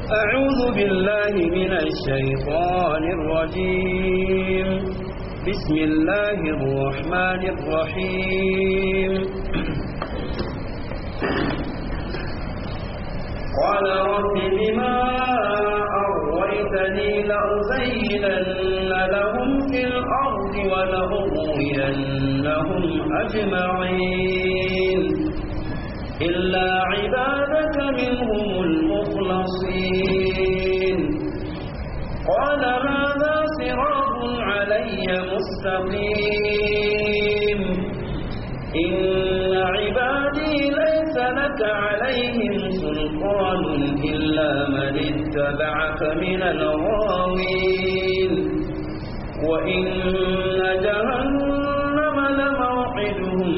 أعوذ بالله من الشيطان الرجيم بسم الله الرحمن الرحيم قال رب بما أغويتني لأزينن لهم في الأرض ولأغوينهم أجمعين إلا عبادك منهم المخلصين قال هذا صراط علي مستقيم إن عبادي ليس لك عليهم سلطان إلا من اتبعك من الغاوين وإن جهنم لموعدهم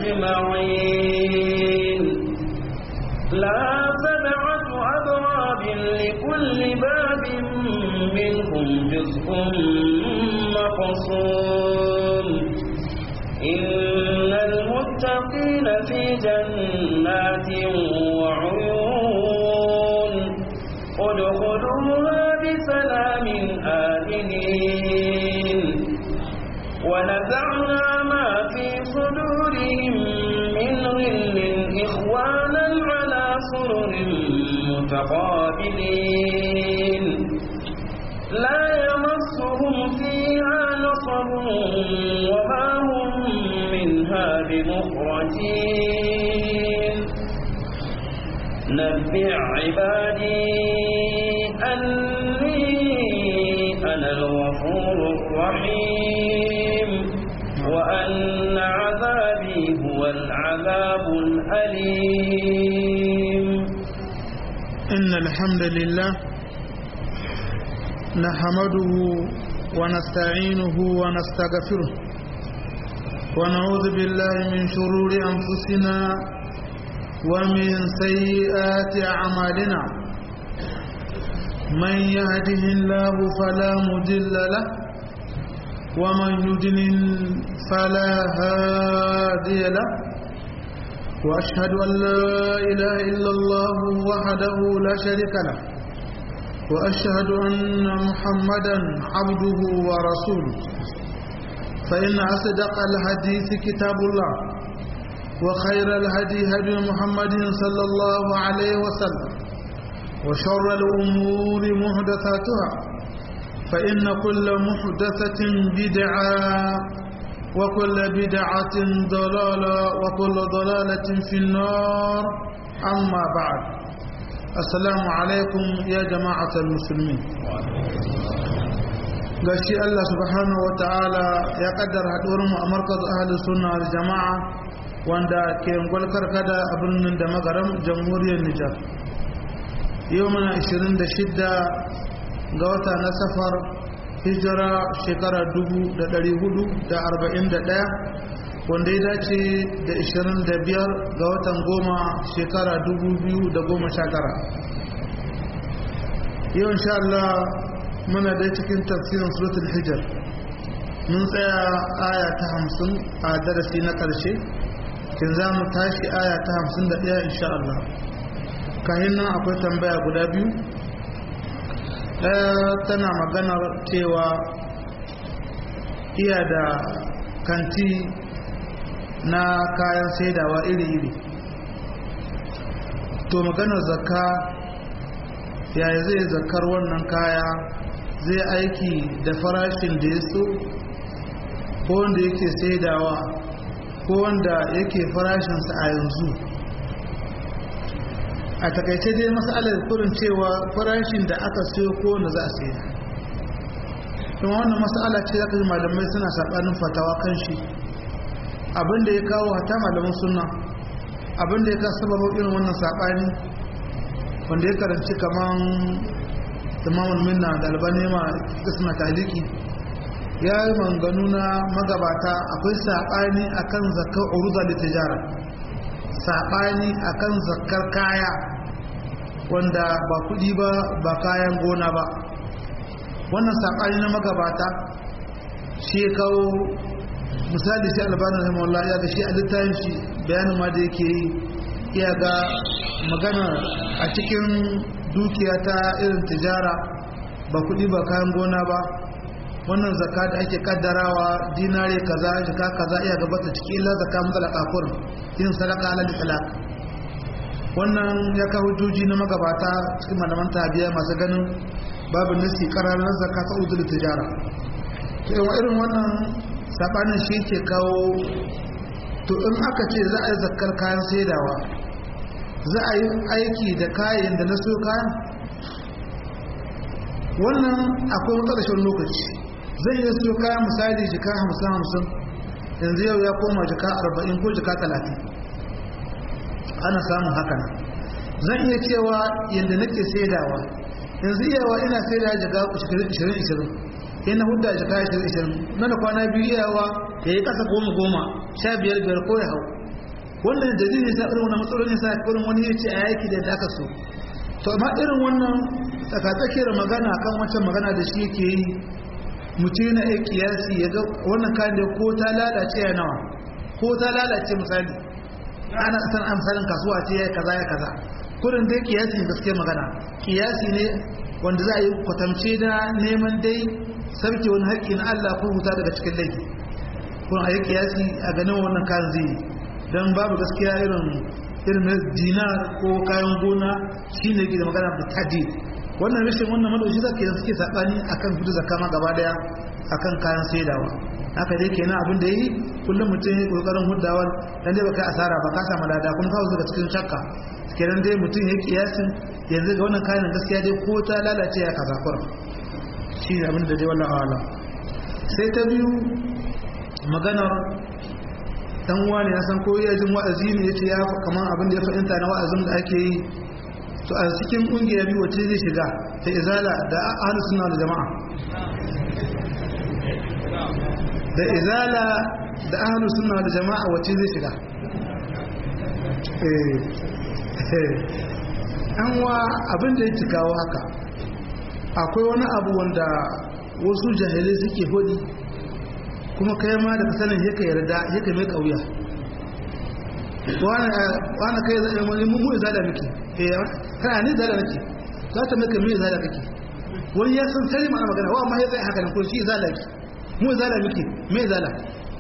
أجمعين لا سبعة أبواب لكل باب منهم جزء مقصود إن المتقين في جنات وعيون ادخلوها بسلام آمنين ونزعنا ما في صدورهم من غل إخوانا على سرر متقابلين لا يمسهم فيها نصب وما هم منها بمخرجين نبع عبادي أني أنا الغفور الرحيم وأن عذابي هو العذاب الأليم إن الحمد لله نحمده ونستعينه ونستغفره ونعوذ بالله من شرور أنفسنا ومن سيئات أعمالنا من يهده الله فلا مضل له ومن يضلل فلا هادي له وأشهد أن لا إله إلا الله وحده لا شريك له وأشهد أن محمدا عبده ورسوله فإن أصدق الحديث كتاب الله وخير الهدي هدي محمد صلى الله عليه وسلم وشر الأمور محدثاتها فإن كل محدثة بدعة وكل بدعة ضلالة وكل ضلالة في النار أما بعد السلام عليكم يا جماعة المسلمين gashi Allah subhanahu wa ta'ala ya kaddara haɗuwarmu a markaz ahli sunna wal jama'a wanda ke gwalkar kada a birnin da magaram jamhuriyar Nijar yau muna 26 ga wata na safar hijira shekara 441 wanda ya dace da 25 ga watan goma shekara 2019 yau insha Allah muna dai cikin tafsirin suratul hijr mun tsaya aya ta 50 a darasi na ƙarshe kin za mu tashi aya ta 51 insha Allah kayan nan akwai tambaya guda biyu ɗaya tana maganar cewa iya da kanti na kayan saidawa iri-iri to maganar zakka yaya zai zakar wannan kaya zai aiki da farashin da ya so ko wanda yake saidawa ko wanda yake farashinsa a yanzu a takaice dai matsalar kurin cewa farashin da aka siyo ko wanda za a saida kuma wannan matsala ce zaka ji malamai suna saɓanin fatawa kan shi abinda ya kawo hata malaman suna abinda ya kawo sababin irin wannan saɓani wanda ya karanci kaman imamul minna da albani ma suna taliki ya yi manganu na magabata akwai saɓani akan zakar uruza da tijara saɓani akan zakar kaya wanda ba kuɗi ba ba kayan gona ba wannan saɓani na magabata shi ya kawo misali sai albanin rahimahullah ya ga shi a littafin shi bayanin ma da yake yi iya ga magana a cikin dukiya ta irin tijara ba kudi ba kayan gona ba wannan zaka da ake kaddarawa dinare kaza jika kaza iya gabata ciki illa zaka mutsala kafurin yin sadaka alal talak wannan ya kawo juji na magabata cikin malaman tabiya masu ganin babu nasi kararar zaka ta udul tijara to irin wannan sabanin shi ke kawo to in aka ce za a yi zakkar kayan saidawa za a yi aiki da kayan da na so kayan wannan akwai ƙarshen lokaci zai iya so kayan misali jika hamsin hamsin yanzu yau ya koma jika arba'in ko jika talatin ana samun hakan zan iya cewa yadda nake saidawa yanzu iyawa ina saidawa jika ishirin ishirin ina hudda jika ishirin ishirin na da kwana biyu iyawa ya yi kasa goma goma sha biyar biyar ko ya hau wannan dalilin sa irin wannan matsalolin sa irin wani ya ce a yaki da aka so to amma irin wannan tsakatsakiyar magana kan wancan magana da shi yake yi mutum yana iya kiyasi ya ga wannan kayan da ko ta lalace ya nawa ko ta lalace misali ana san amsalin kasuwa ce ya kaza ya kaza kurin dai kiyasi gaske magana kiyasi ne wanda za a yi kwatamce da neman dai sarki wani haƙƙi na Allah ko huta daga cikin laifi kun a yi kiyasi a ganin wannan kayan zai don babu gaskiya irin irin na dinar ko kayan gona shi ne da magana da tadi wannan rashin wannan madaushi zaka yanzu suke sabani akan fitu zakka ma gaba daya akan kayan saidawa haka dai kenan abin da yi kullum mutum ya kokarin huddawa dan dai baka asara ba ka samu lada kuma ka daga cikin shakka kenan dai mutum ya kiyasin yanzu ga wannan kayan gaskiya dai ko ta lalace ya kaza kurum shi ne abin da dai wallahi ala sai ta biyu maganar dan wani ya san ko ya jin wa'azi ne yace ya kaman abin da ya fahimta na wa'azin da ake yi to a cikin kungiya biyu wace zai shiga ta izala da ahlus sunna da jama'a da izala da ahlus sunna da jama'a wace zai shiga eh an wa abin da yake kawo haka akwai wani abu wanda wasu jahilai suke hodi kuma kai ma da sanin yake yarda yake mai kauya wani kai zai mai mu izala miki kana ni izala nake za ta maka mai izala kake wani ya san sani mana magana wa amma ya zai haka nan ko shi izala ki mu izala miki mai izala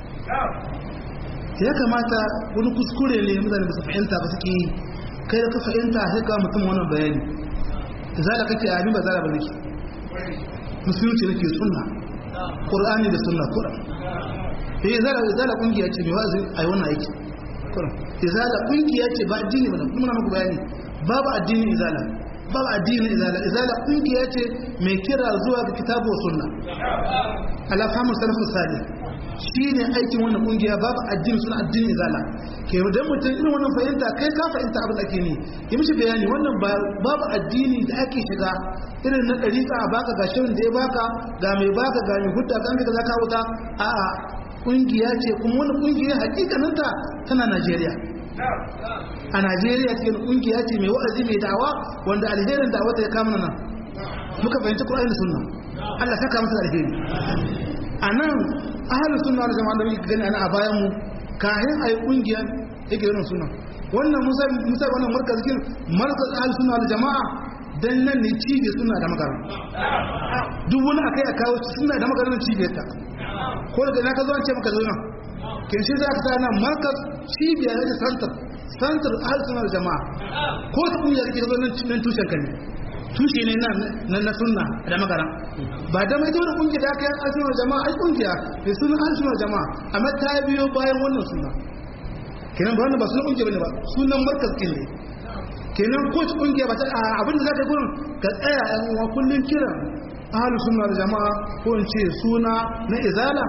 ya kamata wani kuskure ne mutane ba su fahimta ba suke yi kai da ka fahimta sai ka mutum wannan bayani izala kake a ni ba zala ba nake musulunci nake sunna qur'ani da sunna qur'an eh izala izala kungiya ce mai wa'azi ai wannan aiki qur'an izala kungiya ce ba addini ba kuma na muku bayani babu addini izala babu addini izala izala kungiya ce mai kira zuwa ga kitabu sunna ala fahimu salafu salih shine aikin wannan kungiya babu addini suna addini izala ke dan mutum irin wannan fahimta kai ka fahimta abin da ake ne yi mishi bayani wannan babu addini da ake shiga irin na ɗariƙa a baka ga shirin da ya baka ga mai baka ga mai hudda kan ka zaka wuta a'a kungiya ce kuma wani kungiya hakikaninta tana Najeriya a Najeriya ce kungiya ce mai wa'azi mai da'awa wanda alherin da'awa ta ya kama nan muka fahimci Qur'ani da Sunna Allah saka masa alheri a nan ahalin suna da jama'a da muke gani ana a bayan mu kayan ayi kungiya yake irin suna wannan musa musa wannan markaz kin markaz ahalin suna da jama'a dan nan ne cibiyar suna da magana duk wani akai a kawo suna da magana cibiyar ta ko daga na ka zo an ce maka zo nan kin shi za ka sa nan markaz cibiyar da santar santar ahalin suna da jama'a ko ta kungiya kake zo nan tushen kan ne tushe ne na na sunna da magana ba da mai dole kungiya da aka yi asunar jama'a ai kungiya da sunan asunar jama'a amma ta biyo bayan wannan suna kenan ba wannan ba sunan kungiya bane ba sunan markaz kin ne kenan ko ci kungiya ba ta abinda za ka yi gurin ka tsaya yan uwa kullun kiran ahlus sunna da jama'a ko in ce suna na izala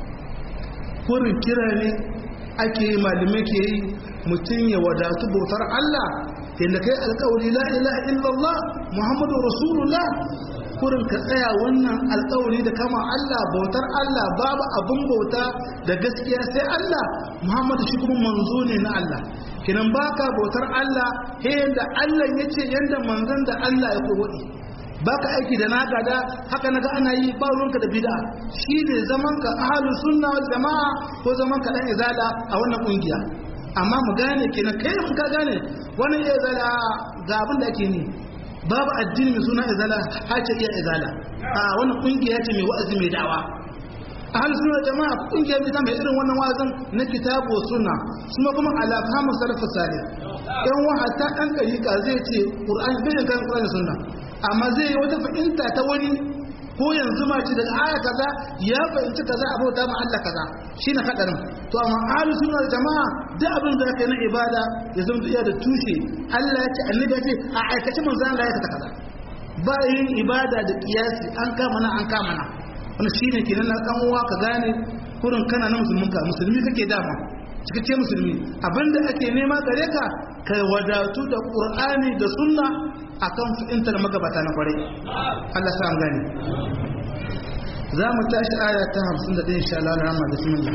kurin kira ne ake yi malamai ke yi mutum ya wadatu bautar Allah yadda kai alkawari la ilaha illallah muhammadu rasulullah kurin ka tsaya wannan alkawari da kama Allah bautar Allah babu abin bauta da gaskiya sai Allah muhammadu shi kuma manzo ne na Allah kinan baka bautar Allah he yanda Allah ya ce yanda manzon da Allah ya koyi baka aiki da naka da haka naga ana yi ba ruwanka da bid'a shine zaman ka ahlus sunna wal jamaa ko zaman ka dan izala a wannan kungiya amma mu gane kenan kai mun ka gane wannan ya zala ga abin da ake ni babu addini mai suna izala hace iya izala a wannan kungiya ce mai wa'azi mai da'awa ahal suna jama'a kungiya ita mai irin wannan wa'azin na kitabu suna kuma kuma ala fahimu salafu salih yan wa hatta dan dariƙa zai ce qur'ani bai da kan qur'ani sunna amma zai yi wata fahimta ta wani ko yanzu ma ce daga aya kaza ya fahimci kaza a bauta ma Allah kaza shine hadarin to amma ahlus sunna jama'a duk abin da kai na ibada ya zama iya da tushe Allah ya ce annabi ya ce a aikace manzo Allah ya kaza ba yin ibada da kiyasi an kama na an kama na wannan shine kenan na dan uwa ka gane kurin kana na musulmin ka musulmi kake dama cikakke musulmi abinda ake nema gare ka ka wadatu da qur'ani da sunna akan fahimtar magabata na kwarai Allah sa an gane za mu tashi aya ta 51 insha Allah rahma bismillah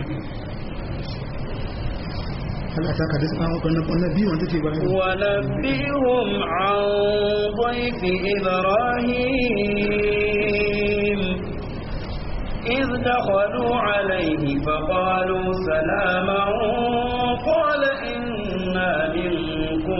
هل أتاك حديث النبي وأنت في إبراهيم ونبئهم عن ضيف إبراهيم إذ دخلوا عليه فقالوا سلاما قال إنا منكم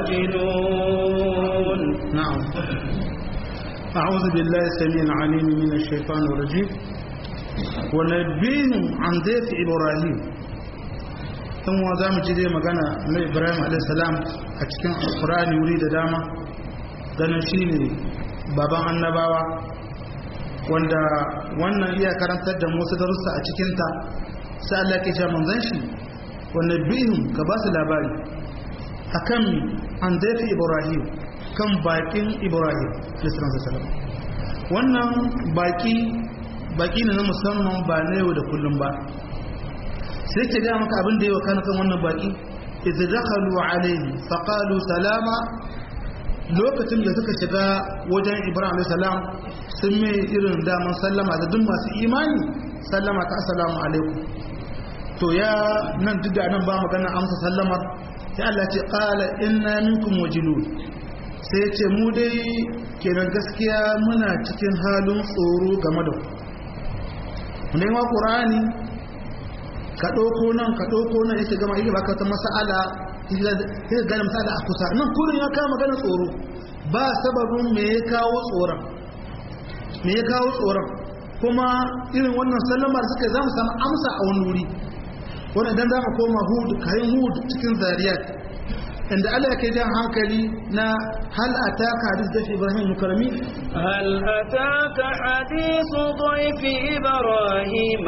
وجلون نعم أعوذ بالله السميع العليم من الشيطان الرجيم ونبئهم عن ضيف إبراهيم dan wa za mu ji dai magana na ibrahim alaihissalam a cikin alkurani wuri da dama ganin shi ne baban annabawa wanda wannan iya karantar da musu darussa a cikinta sai Allah ke ce manzan shi wanda bihim ka ba su labari akan an dafi ibrahim kan bakin ibrahim alaihissalam wannan baki baki ne na musamman ba na yau da kullum ba sai ke gaya maka abin da yi wa kan kan wannan baki idza dakhalu alayhi faqalu salama lokacin da suka shiga wajen ibrahim alayhi salam sun mai irin daman sallama da duk masu imani sallama ta assalamu alaikum to ya nan duk da nan ba magana amsa sallamar sai Allah ce qala inna minkum wajilun sai ya ce mu dai kenan gaskiya muna cikin halin tsoro game da ku ne ma qur'ani ka ɗauko nan ka ɗauko nan yake gama yake baka ta mas'ala yake gane mas'ala a kusa nan kurin ya kawo magana tsoro ba sababin me ya kawo tsoron me ya kawo tsoron kuma irin wannan sallama da suka za mu samu amsa a wani wuri wanda idan za mu koma hud kayan hud cikin zariyat inda Allah yake jan hankali na hal ataka hadis da Ibrahim mukarrami هل أتاك حديث ضيف إبراهيم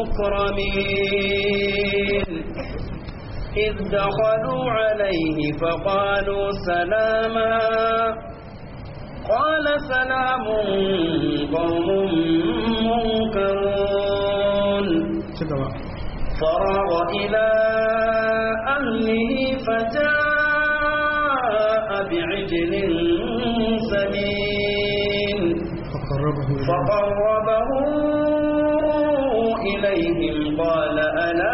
المكرمين إذ دخلوا عليه فقالوا سلاما قال سلام قوم منكرون فراغ إلى أهله فجاء بعجل سمين فقربه فقربه إليهم قال ألا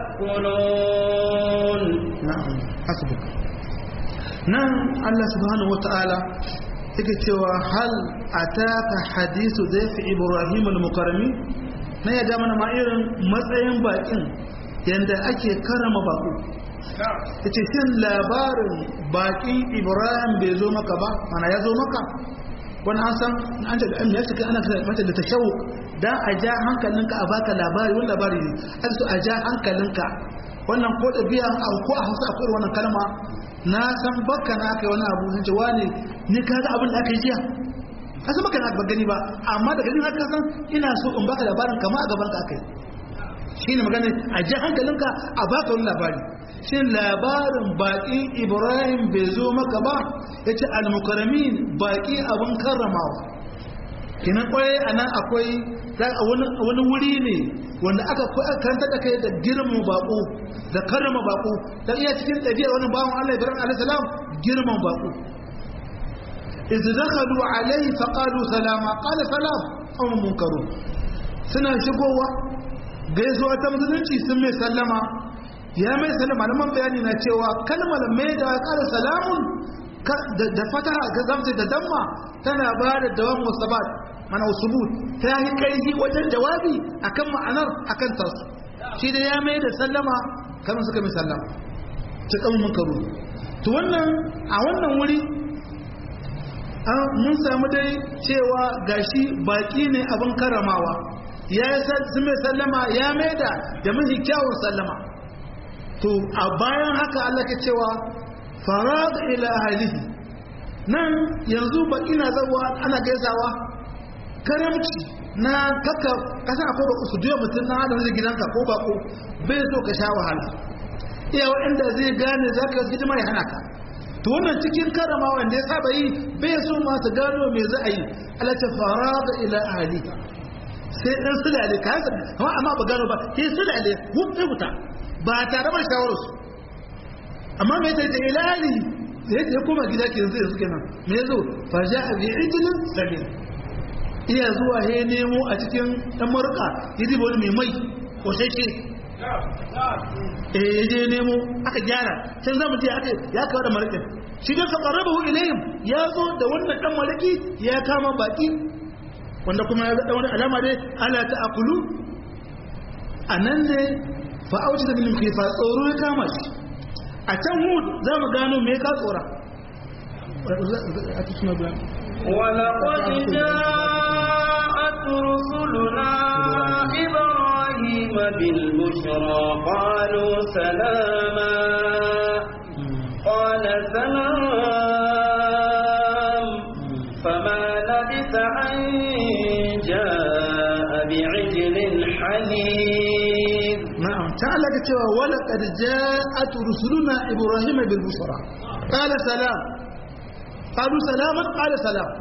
تأكلون na'am hasbuk nan Allah subhanahu wata'ala yake cewa hal ataka hadisu zaifi ibrahim al-mukarrami na ya mana ma irin matsayin bakin yanda ake karama baku yace shin labarin bakin ibrahim bai zo maka ba mana ya zo maka wani an san an ce da an ya shiga ana mata da tashawuk dan a ja hankalinka a baka labari wani labari ne an so a ja hankalinka wannan ko da biyan abu ko a hausa akwai wannan kalma na san baka na kai wani abu sun ce wani ni kaga abin da aka yi jiya ka san baka na ba gani ba amma da gani haka san ina so in baka labarin kama a gaban ka aka yi shine magana a ji hankalinka a baka wani labari shin labarin baƙin ibrahim bai zo maka ba ya ce almukaramin baƙi abin karramawa kinan kwaye a nan akwai wani wuri ne wanda aka karanta da kai da girman baƙo da karrama baƙo da iya cikin ɗabi'ar wani bawan allah ibrahim alaihissalam girman baƙo إذ دخلوا عليه فقالوا سلاما قال سلام قوم منكرون suna shigowa gaisuwa ta musulunci sun mai sallama ya mai sallama malaman bayani na cewa kalmar mai da kara salamun da fataha ga zamta da damma tana ba da dawan musabat mana usubut ta yi kaihi wajen jawabi akan ma'anar akan tasu shi da ya mai da sallama kamar suka mai sallama ta kan munkaru to wannan a wannan wuri mun samu dai cewa gashi baki ne abin karamawa ya yi mai sallama ya maida da mafi kyawun sallama to a bayan haka Allah ke cewa farag ila ahlihi nan yanzu baki na zawa ana gaisawa karamci na kaka kasa akwai ba su duya mutum na hada da gidanka ko bako bai so ka sha wahala iya waɗanda zai gane za ka yi hidima ya hana ka to wannan cikin karama wanda ya saba yi bai so ma su gano me za a yi Allah ta farag ila ahlihi sai ɗan sulale ka yasa amma amma ba gano ba sai sulale wuce wuta ba tare ba shawararsu amma mai ta ita ilali ya koma gida ke yanzu yanzu kenan me yazo fa ja bi ijlin sabil iya zuwa he nemo a cikin dan marka yidi wani mai mai ko sai ce eh yaje nemo aka gyara can zamu je aka ya kawo da markin shi da faqarabahu ilayhim ya zo da wannan dan marki ya kama baki wanda kuma ya ga wani alama dai ala ta akulu anan ne fa auji da bilin khifa tsoro ya kama shi a can hud za mu gano me ka tsora ولقد جاءت رسلنا إبراهيم بالبشرى قالوا سلاما قال سلام فما لبث أن جاء بعجل حنيذ نعم تعالى كتوى ولقد جاءت رسلنا إبراهيم بالبشرى قال سلام قالوا سلاما قال سلام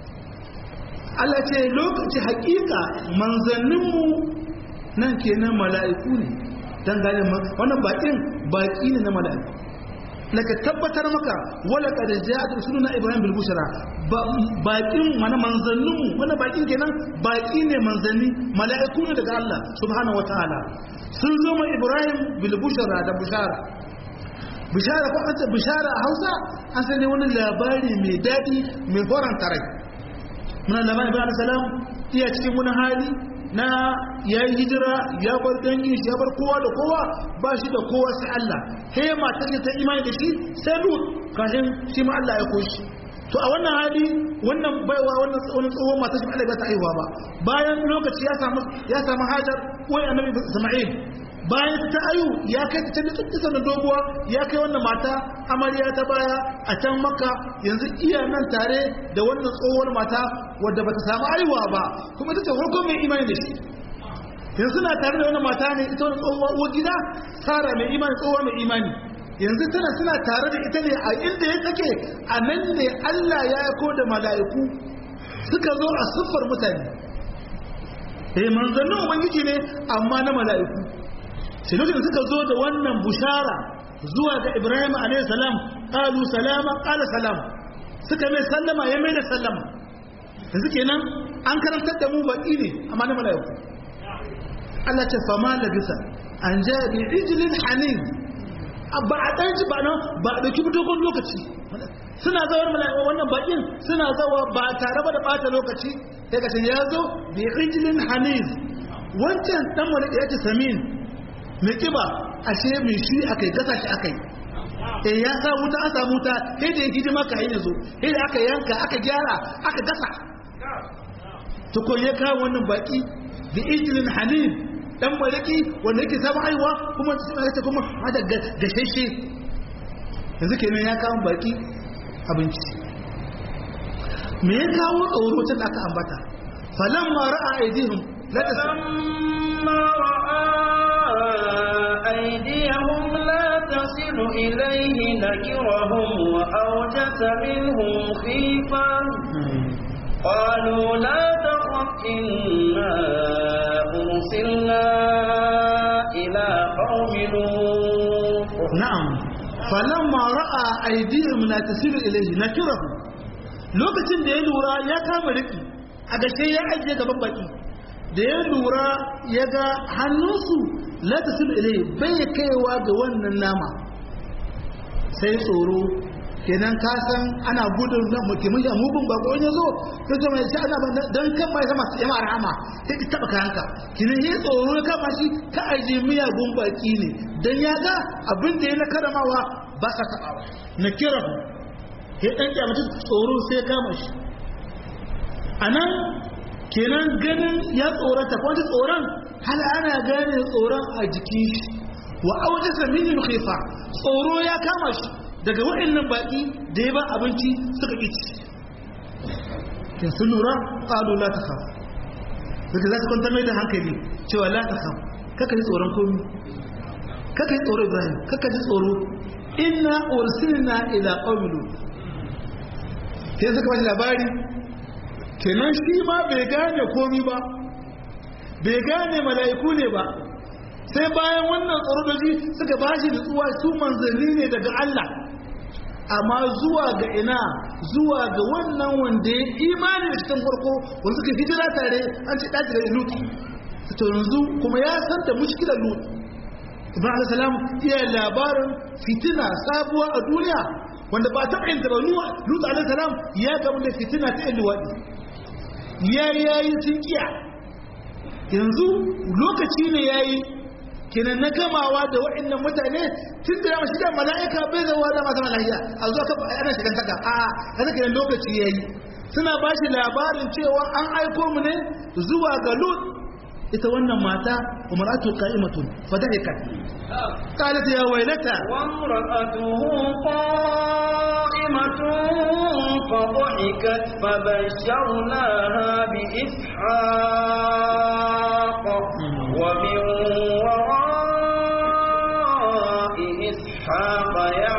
Allah ce lokaci hakika manzanninmu nan kenan mala'iku ne don gane wannan bakin baki ne na mala'iku laka tabbatar maka wala kad ja'at rusuluna ibrahim bil bushra bakin mana manzanninmu wannan bakin kenan baki ne manzanni mala'iku ne daga Allah subhanahu wataala sun zo ma ibrahim bil bushra da bushara bishara ko an ce bishara a Hausa an san ne wani labari mai dadi mai faranta rai muna labarin ibrahim salam iya cikin wani hali na ya yi hijira ya bar dangin shi ya bar kowa da kowa ba shi da kowa sai Allah sai matar ta imani da shi sai lut kashin shi ma Allah ya koshi to a wannan hali wannan baiwa wannan wani tsohon matar shi Allah ba ta aiwa ba bayan lokaci ya samu ya samu hajar koyi annabi Isma'il bayan ta ayu ya kai ta can da na doguwa ya kai wannan mata amarya ta baya a can maka yanzu iya nan tare da wannan tsohuwar mata wadda bata samu aiwa ba kuma ita ce farko mai imani da shi yanzu suna tare da wannan mata ne ita wannan tsohuwa uwar gida sara mai imani tsohuwa mai imani yanzu tana suna tare da ita ne a inda ya take a nan ne Allah ya yako da mala'iku suka zo a siffar mutane eh manzannin ubangiji ne amma na mala'iku sai lokacin suka zo da wannan bushara zuwa ga Ibrahim alayhi salam qalu salama qala salam suka mai sallama ya mai da sallama yanzu kenan an karantar da mu baki ne amma na mala'iku Allah ce fama labisa an ja bi ijlin hanin ba a dan ji ba nan ba a dauki dogon lokaci suna zawar mala'iku wannan bakin suna zawa ba tare ba da bata lokaci sai ka ya zo bi ijlin hanin wancan dan wani ya ce samin mai kiba ashe mai shi akai gasa shi akai eh ya sa wuta an samu wuta sai da ya hidima ka yi yazo sai da aka yanka aka gyara aka gasa to ko ya kawo wannan baki da ijlin hanin dan malaki wanda yake samu aiwa kuma sai ta kuma hada gasheshe yanzu kenan ya kawo baki abinci me ya kawo tsoro tun aka ambata falamma ra'a aidihim la فلما رأى أيديهم لا تصل إليه نكرهم وأوجس منهم خيفة قالوا لا تخف إنا أرسلنا إلى قوم لوط na'am falamma ra'a aydihim la tasilu ilayhi nakirahu lokacin da ya lura ya kama riki a gashe ya ajiye gaban baki da ya lura ya ga hannunsu la tasilu ilayhi bai kaiwa ga wannan nama sai tsoro kenan ka san ana gudun na mutumin ya mugun bako ya zo ta zama ya ce ana ba don kan mai sama su yama rahama sai ki taba kayanka kinan yi tsoro ya kama shi ka aje miyagun baki ne don ya ga abin da ya na karamawa ba sa tabawa na kira ya dan kyamaci tsoro sai ya kama shi anan kenan ganin ya tsorata ko wani tsoron hal ana gane tsoron a jikin shi wa aujasa minhum khifa tsoro ya kama shi daga waɗannan baki da ya ba abinci suka ƙi ci kin sun lura qalu la takhaf daga za su kwantar mai da hankali cewa la takhaf kaka ji tsoron komi kaka ji tsoro Ibrahim kaka ji tsoro inna ursilna ila qaumin lut sai suka bashi labari kenan shi ma bai gane komi ba bai gane mala'iku ne ba sai bayan wannan tsoro da shi suka bashi nutsuwa su manzanni ne daga Allah amma zuwa ga ina zuwa ga wannan wanda ya imani da cikin farko wanda suka hijira tare an ce ɗaji da lut to yanzu kuma ya san da mushkilar lut ibrahim alayhi salam iya labarin fitina sabuwa a duniya wanda ba ta yin ba lut alayhi salam ya gamu da fitina ta yin luwaɗi ya yayi sun kiya yanzu lokaci ne yayi kenan na gamawa da waɗannan mutane tun da yamma shiga mala'ika bai zama da masu mala'iya a zuwa ka ana shigan taka a yanzu kenan lokaci ya yi suna ba shi labarin cewa an aiko mu ne zuwa ga lut ita wannan mata umaratu qa'imatun fadahikat qalat ya waylata wa imra'atuhu qa'imatun fadhahikat fabashsharnaha bi ishaq wa min إسحاق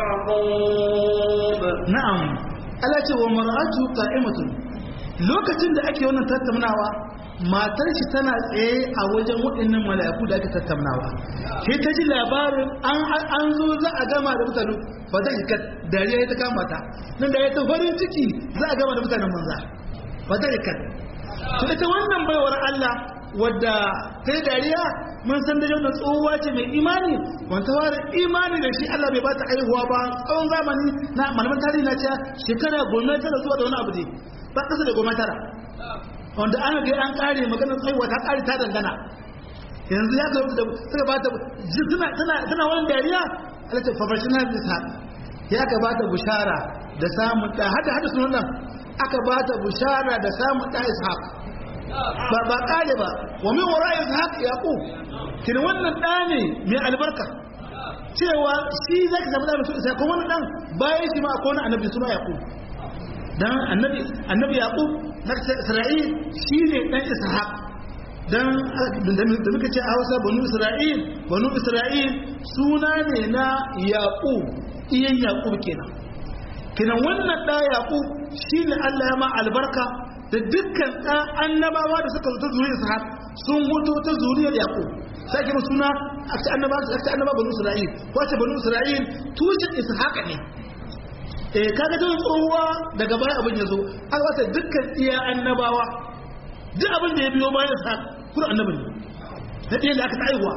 يعقوب نعم Allah ce wa mar'atu qa'imatun lokacin da ake wannan tattaunawa matar shi tana tsaye a wajen waɗannan mala'iku da ake tattaunawa sai ta ji labarin an an zo za a gama da mutane ba ta hikkat dariya ya ta kama ta nan da ya ta farin ciki za a gama da mutanen manza ba ta hikkat to ita wannan baiwar Allah wadda ta yi dariya mun san da yau tsohuwa ce mai imani wanta fara imani da shi Allah bai ba ta aihuwa ba tsawon zamani na malaman tarihi na ce shekara goma tara zuwa da wani abu ne ba kasa da goma tara wanda an ga an kare maganar tsaiwa ta kare ta dangana yanzu ya karɓi da suka ba ta tana tana tana wani dariya Allah ta fafashina bisa ya ka ba ta bushara da samun da hada hada sunan nan aka ba ta bushara da samun da ishaq ba ba kare ba wa min wara ishaq yaqub kin wannan da ne mai albarka cewa shi zaka samu da mutum sai kuma wannan dan bayan shi ma akwai wani annabi suna yaqub dan annabi annabi yaqub na isra'il shine dan ishaq dan da muka ce a Hausa banu isra'il banu isra'il suna ne na yaqub iyan yaqub kenan kenan wannan da yaqub shine Allah ya ma albarka da dukkan ɗan annabawa da suka zuta zuriyar ishaq sun huto ta zuriyar yaqub sai kuma suna a ce annaba a ce annaba banu isra'il ko ce banu isra'il tushen ishaq ne eh kaga tun tsohuwa daga baya abin ya zo aka wata dukkan iya annabawa duk abin da ya biyo bayan ishaq kuma annabi ne da ɗiyan da aka ta aihuwa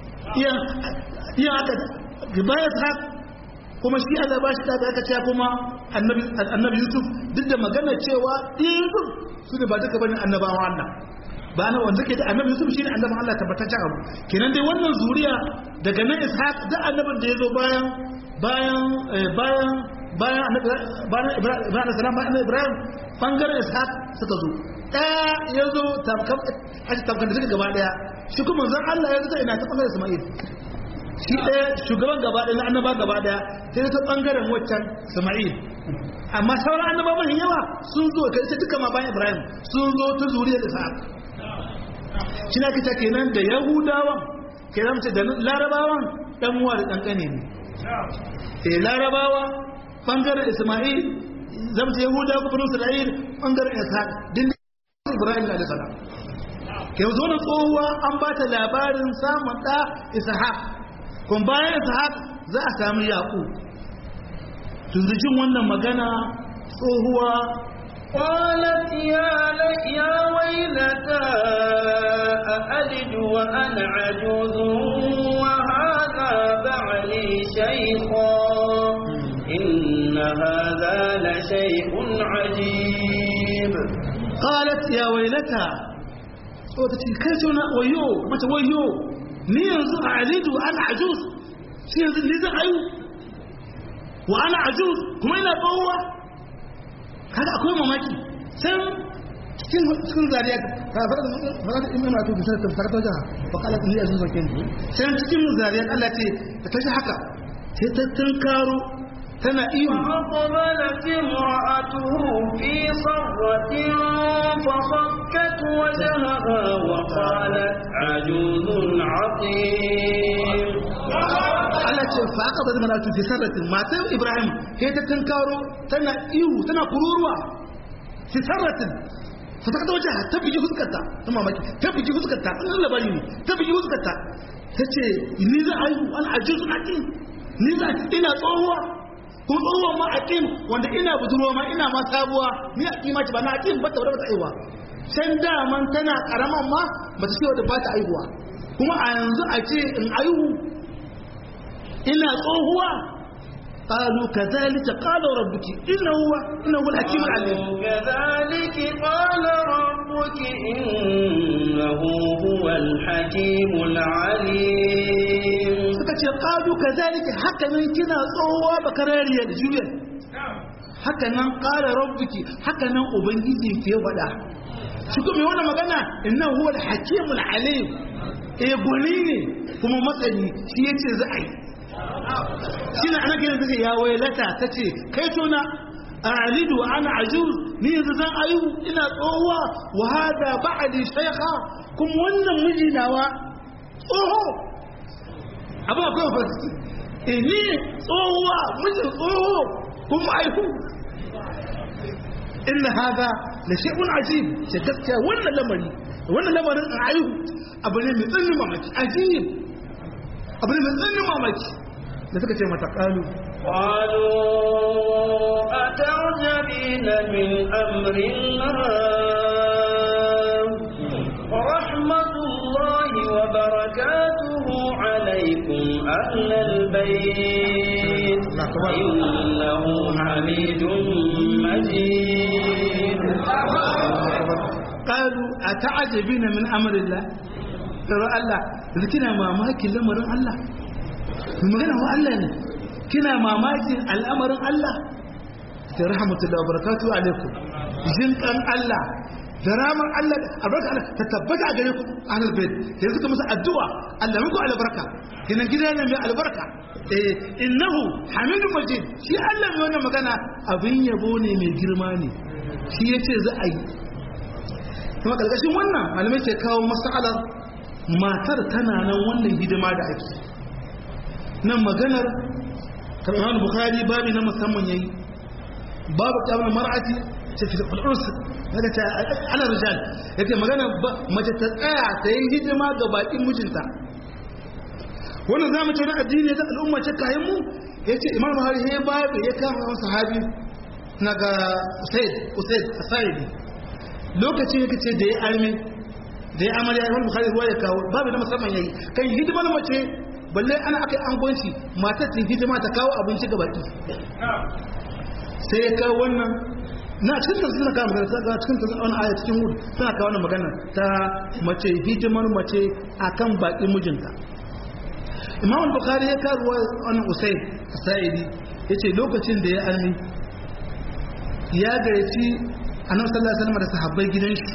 iya aka bayan ishaq kuma shi Allah ba shi da aka ce kuma annabi annabi Yusuf duk da magana cewa Yusuf su ne ba duka bane annabawan Allah ba na wanda ke da annabi Yusuf shine annaban Allah tabbataccen abu kenan dai wannan zuriya daga nan Ishaq da annabin da yazo bayan bayan bayan bayan annabi bayan Ibrahim salam bayan Ibrahim bangaren Ishaq suka zo ɗaya ya zo tamkam a tamkam da suka gaba ɗaya shi kuma zan Allah ya zo ta ina ta bangaren Isma'il shi ɗaya shugaban gaba ɗaya na annaba gaba ɗaya sai ta ɓangaren waccan sama'il amma sauran annaba mafi yawa sun zo kai ta duka ma bayan ibrahim sun zo ta zuriyar ishaq shi na kita kenan da yahudawa kenan mace da larabawan ɗan uwa da ɗan ƙane ne eh larabawa ɓangaren isma'il zamta yahudawa kuma isra'il ɓangaren ishaq din ibrahim da salam yanzu wani tsohuwa an ba ta labarin samun ɗa ishaq kun bayan ishaq za a sami yaƙu tunzujin wannan magana tsohuwa قالت يا يا ويلتى أألد وأنا عجوز وهذا بعلي شيخا إن هذا لشيء عجيب قالت يا ويلتى وتتي كيتنا ويو متى ويو ni yanzu a alidu ana ajuz shi yanzu ni zan ayu wa ana ajuz kuma ina tsohuwa kaga akwai mamaki sai cikin cikin zariya ka fara da fara da imam atu bisa ta fara ta jaha fa kala ni azu zakin sai cikin zariya Allah ce ta tashi haka sai ta tunkaro tana iyo فأقبلت امرأته في صرة فصكت وجهها وقالت عجوز عقيم Allah ce fa aka bada mana tu fi sarratin matan Ibrahim sai ta tunkaro tana iyo tana kururuwa fi sarratin fa ta wajen ta biji fuskarta ta mamaki ta biji fuskarta an labari ne ta biji fuskarta ta ce ni za a yi an ajiyu aqim ni za ina tsohuwa kuma tsohuwa ma aqim wanda ina budurwa ma ina ma sabuwa ni aqima ce ba na aqim ba ta wadda ba ta aiwa can daman tana karaman ma ba ta ce wadda ba ta aihuwa kuma a yanzu a ce in aihu ina tsohuwa قالوا كذلك قال ربك إنه هو إنه هو الحكيم العليم كذلك قال ربك إنه هو الحكيم العليم suka ce qalu kazalika haka nan kina tsohuwa bakarariya da juya haka nan qala rabbuki haka nan ubangiji ke faɗa shi kuma wannan magana innahu huwa al-hakim al-alim eh gwani ne kuma matsani shi yace za a yi shi ne ana kiran take ya wailata tace kai tona a'lidu wa ana ajuz ni yanzu zan ayu ina tsohuwa wa hada ba'di shaykha kuma wannan miji nawa tsoho abin akwai fasiki eh ni tsohuwa miji tsoho kuma aihu inna hada la shay'un ajib ce gaskiya wannan lamari wannan lamarin a aihu abu ne mai tsanin mamaki ajib abu ne mai tsanin mamaki da suka ce mata kalu قالوا أتعجبين من أمر الله ورحمة الله وبركاته عليكم أهل البيت إنه حميد مجيد kalu ata'ajabina min amrillah tara Allah yanzu kina mamakin lamarin Allah mai magana wa Allah ne kina mamakin al'amarin Allah sai rahmatullahi wa barakatuhu alaikum jin kan Allah da ramar Allah albarka Allah ta tabbata a gare ku ahlul bait yanzu ka musu addu'a Allah muku albarka kinan gida ne mai albarka eh innahu hamidun majid shi Allah mai wannan magana abin yabo ne mai girma ne shi yace za a yi kuma karkashin wannan malamai ke kawo masalar matar tana nan wannan hidima da ake nan maganar kamar bukhari babi na musamman yayi babu kyawun mar'ati ce fi ulus daga ta ana rijal yake magana mace ta tsaya ta yi hidima ga bakin mijinta wannan zamu ce na addini da al'umma ce kayan mu yace imam buhari ya babu ya kama wani sahabi na ga usaid usaid asaidi lokacin yake ce da ya arme da ya amarya imam bukhari ruwa ya kawo babu na musamman yayi kan hidimar mace balle ana aka yi angonci matar ta hidima ta kawo abinci ga baki sai ya kawo wannan na cikin tafsir na kawo magana ta cikin tafsir wani aya cikin hudu suna kawo wannan magana ta mace hidimar mace akan baki mijinta imam bukhari ya kawo wannan usaid sa'idi yace lokacin da ya arme ya gayyaci annabi sallallahu alaihi wasallam da sahabbai gidan shi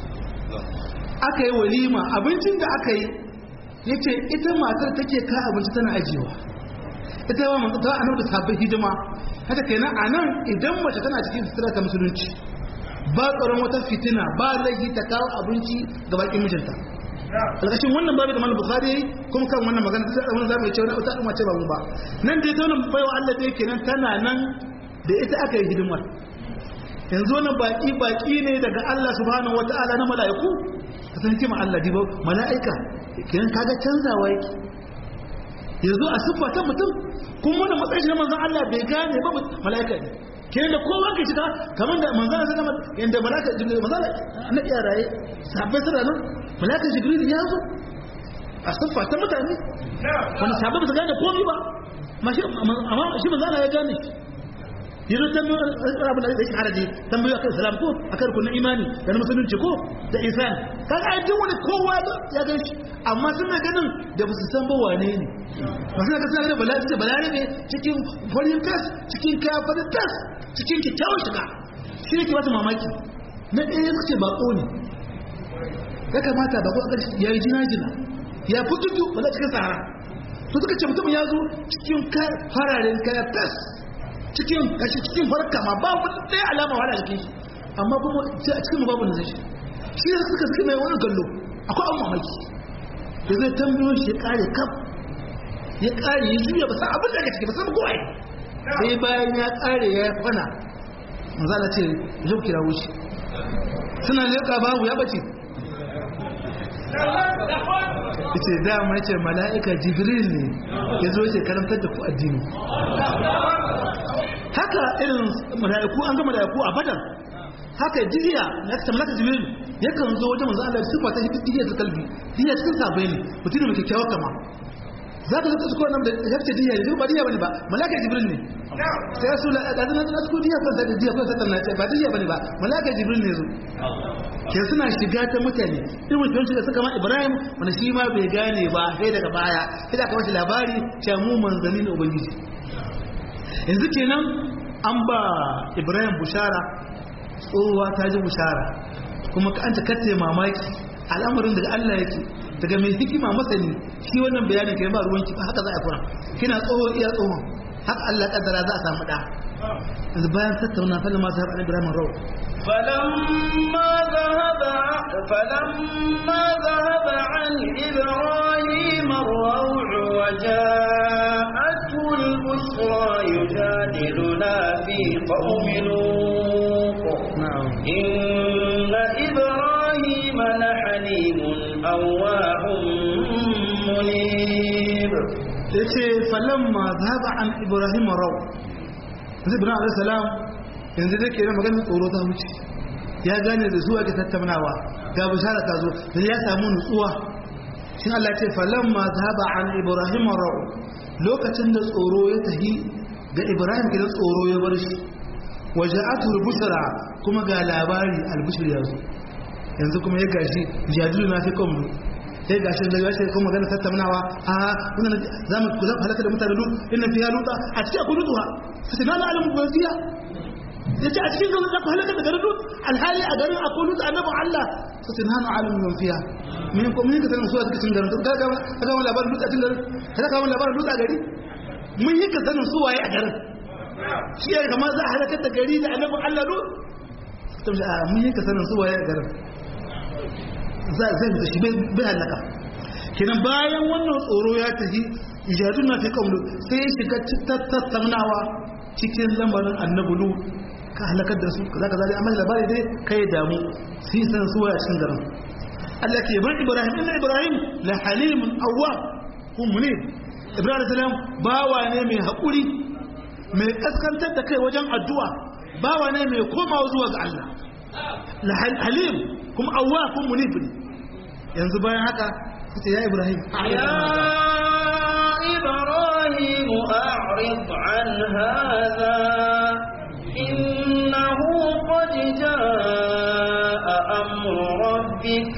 aka yi walima abincin da aka yi yace ita matar take ka abinci tana ajiyewa ita ba manzo ta annabi da sahabbai hidima haka kenan anan idan mace tana cikin sutura ta musulunci ba tsaron wata fitina ba laifi ta kawo abinci ga bakin mijinta alƙashin wannan babu da malam bukhari kuma kan wannan magana ta wannan zamu ce wata al'umma ce ba mu ba nan dai ta wannan baiwa Allah dai kenan tana nan da ita aka yi hidimar yanzu wani baki baki ne daga Allah subhanahu wata'ala na mala'iku ka san kima Allah dibo mala'ika kiran kaga canzawa yake yanzu a siffa ta mutum kuma wannan matsayin shi na manzon Allah bai gane ba mala'ika ne kiran da kowa ke shiga kamar da manzon Allah zama yanda mala'ika jibril manzon na iya raye sabbai suna nan mala'ika jibril ya zo a siffa ta mutane wani sabbai ba su gane komai ba amma shi manzon Allah ya gane yanzu tambayoyin abin da yake haraji tambayoyi akan salam ko akan rukunin imani da na musulunci ko da isan kaga ai duk wani kowa ya gan shi amma suna ganin da ba su san ba wane ne ba suna ga suna ganin bala ce balare ne cikin farin tas cikin kaya farin tas cikin kyakkyawan shiga shi ne ke wata mamaki na ɗaya suka ce bako ne ya kamata bako a ƙarshe ya yi jina-jina ya fi tutu wanda cikin sahara to suka ce mutum ya zo cikin fararen kaya tas cikin kashi cikin farka ma ba wani ɗaya alama wala a jikin shi amma kuma a cikin babu na zai shi shi ne suka suka mai wani kallo akwai an mamaki da zai tambayo shi ya kare kaf ya kare ya juya ba san abin da aka ciki ba san kowa sai bayan ya kare ya kwana manzala ce zo kira wuce suna leƙa babu ya bace ce dama ce mala'ika jibril ne ya zo ce karantar da ku addini haka irin mala'iku an ga mala'iku a badar haka jiya na kasa malaka jibril yakan zo wajen manzo Allah sifa ta hidiya ta kalbi diya cikin sabai ne mutum ne mai kyakkyawar kama za ka zata sukuwa nan da ya ce diya ne ba diya bane ba malaka jibril ne sai rasu la da zan na suku diya kan da diya kan satan na ce ba diya bane ba malaka jibril ne zo ke suna shiga ta mutane irin mutum shiga suka ma ibrahim wanda shi ma bai gane ba sai daga baya sai da aka mashi labari cewa mu manzanni ne ubangiji yanzu kenan an ba ibrahim bushara tsohuwa ta ji bushara kuma ka an ta kace mamaki al'amarin daga Allah yake daga mai hikima masani shi wannan bayanin kai ba ruwanki ba haka za a fara kina tsoho iya tsohon haka Allah kaddara za a samu da yanzu bayan tattauna fa lamma zahab Ibrahim raw فلما ذهب فلما ذهب عن إبراهيم الروع وجاءته البشرى يجادلنا في قوم لوط na'am إن إبراهيم لحليم أواه منيب yace falamma zahaba an Ibrahim raw yanzu Ibrahim alayhi salam yanzu da ke da maganar tsoro ta wuce ya gane da zuwa ga tattaunawa ga bishara ta zo da ya samu nutsuwa shin Allah ce falamma zahaba an Ibrahim raw lokacin da tsoro ya tahi ga Ibrahim gidan tsoro ya bar shi waja'atu al-bushra kuma ga labari al-bushr ya zo yanzu kuma ya gashi jadilu na fi komai sai gashi da gashi kuma magana tattaunawa a wannan zamu ku zan halaka da mutane lut inna fiha luta a cikin akwai lutuwa sai na la alamu gaziya yace a cikin garin ku halaka da garin lut alhali a garin akwai lut annabi Allah sai na na alamu man fiha min ko min ka sanin su a cikin garin ka ga ka ga labarin lut a cikin garin ka ga labarin lut a gari mun yi ka sanin su waye a garin shi ya kamar za a halakar da gari da annabin Allah lut mun yi ka sanin su waye a garin zai fita shi bai halaka kenan bayan wannan tsoro ya tafi ijadun na fi kamlu sai ya shiga tattaunawa cikin lamarin annabulu ka halakar da su kaza kaza dai amma labari dai kai damu sai san su waya cikin garin Allah ke bar Ibrahim inna Ibrahim la halimun awwab kun munib Ibrahim salam bawa ne mai hakuri mai kaskantar da kai wajen addu'a bawa ne mai komawa zuwa ga Allah la halim kuma awwa kun munib ne yanzu bayan haka kace ya Ibrahim يا إبراهيم أعرض عن هذا إنه قد جاء أمر ربك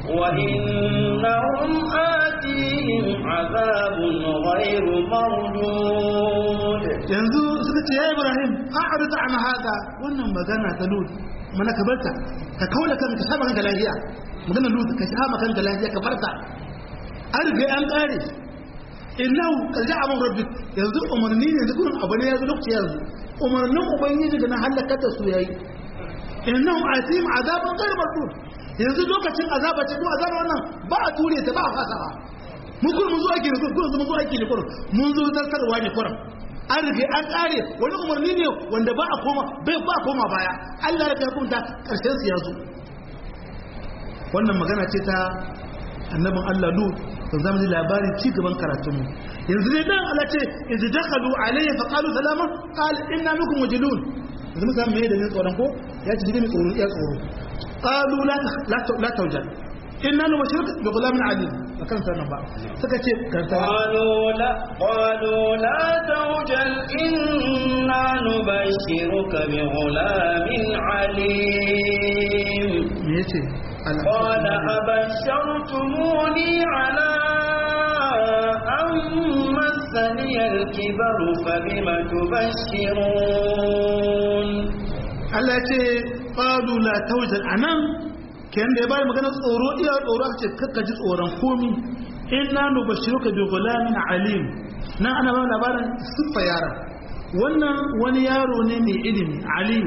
وإنهم آتيهم عذاب غير مردود yanzu suka ce ya Ibrahim a'rid an hada wannan magana ta lut mana ka barta ka kaula kanka saba kanka lafiya magana lut ka saba kanka lafiya ka barta an riga an kare innahu qad ja'a amru rabbik yanzu umarni ne zikun abu ne yanzu lokaci yanzu umarnin ubangiji da na halaka da su yayi innahum atim azaban ghayr mardud yanzu lokacin azaba ce ko azaba wannan ba a ture ta ba a fasawa mun kun mun zo aiki ne kun mun zo aiki ne kun mun zo zartarwa ne kun an rige an kare wani umarni ne wanda ba a koma bai ba a koma baya Allah ya hukunta karshen su ya zo wannan magana ce ta annabin Allah Lut da zamu ji labarin ci gaban karatun mu yanzu dai dan Allah ce idh dakhalu alayhi fa qalu salama qala inna minkum wajilun yanzu mun san me da ne tsoron ko ya ci gidan tsoro ya tsoro qalu la la la tawjal inna nubashiruka bi ghulamin alim akan sanan ba suka ce karta قالوا لا قالوا لا توجل إنا نبشرك بغلام عليم me yace قال أبشرتموني على أن مسني الكبر فبم تبشرون Allah ya ce qalu la tawjal anan kenan da ya bada magana tsoro iya tsoro aka ce kakka ji tsoron komi inna nubashiruka bi ghulamin alim nan ana ba labarin siffa yaron wannan wani yaro ne mai ilimi alim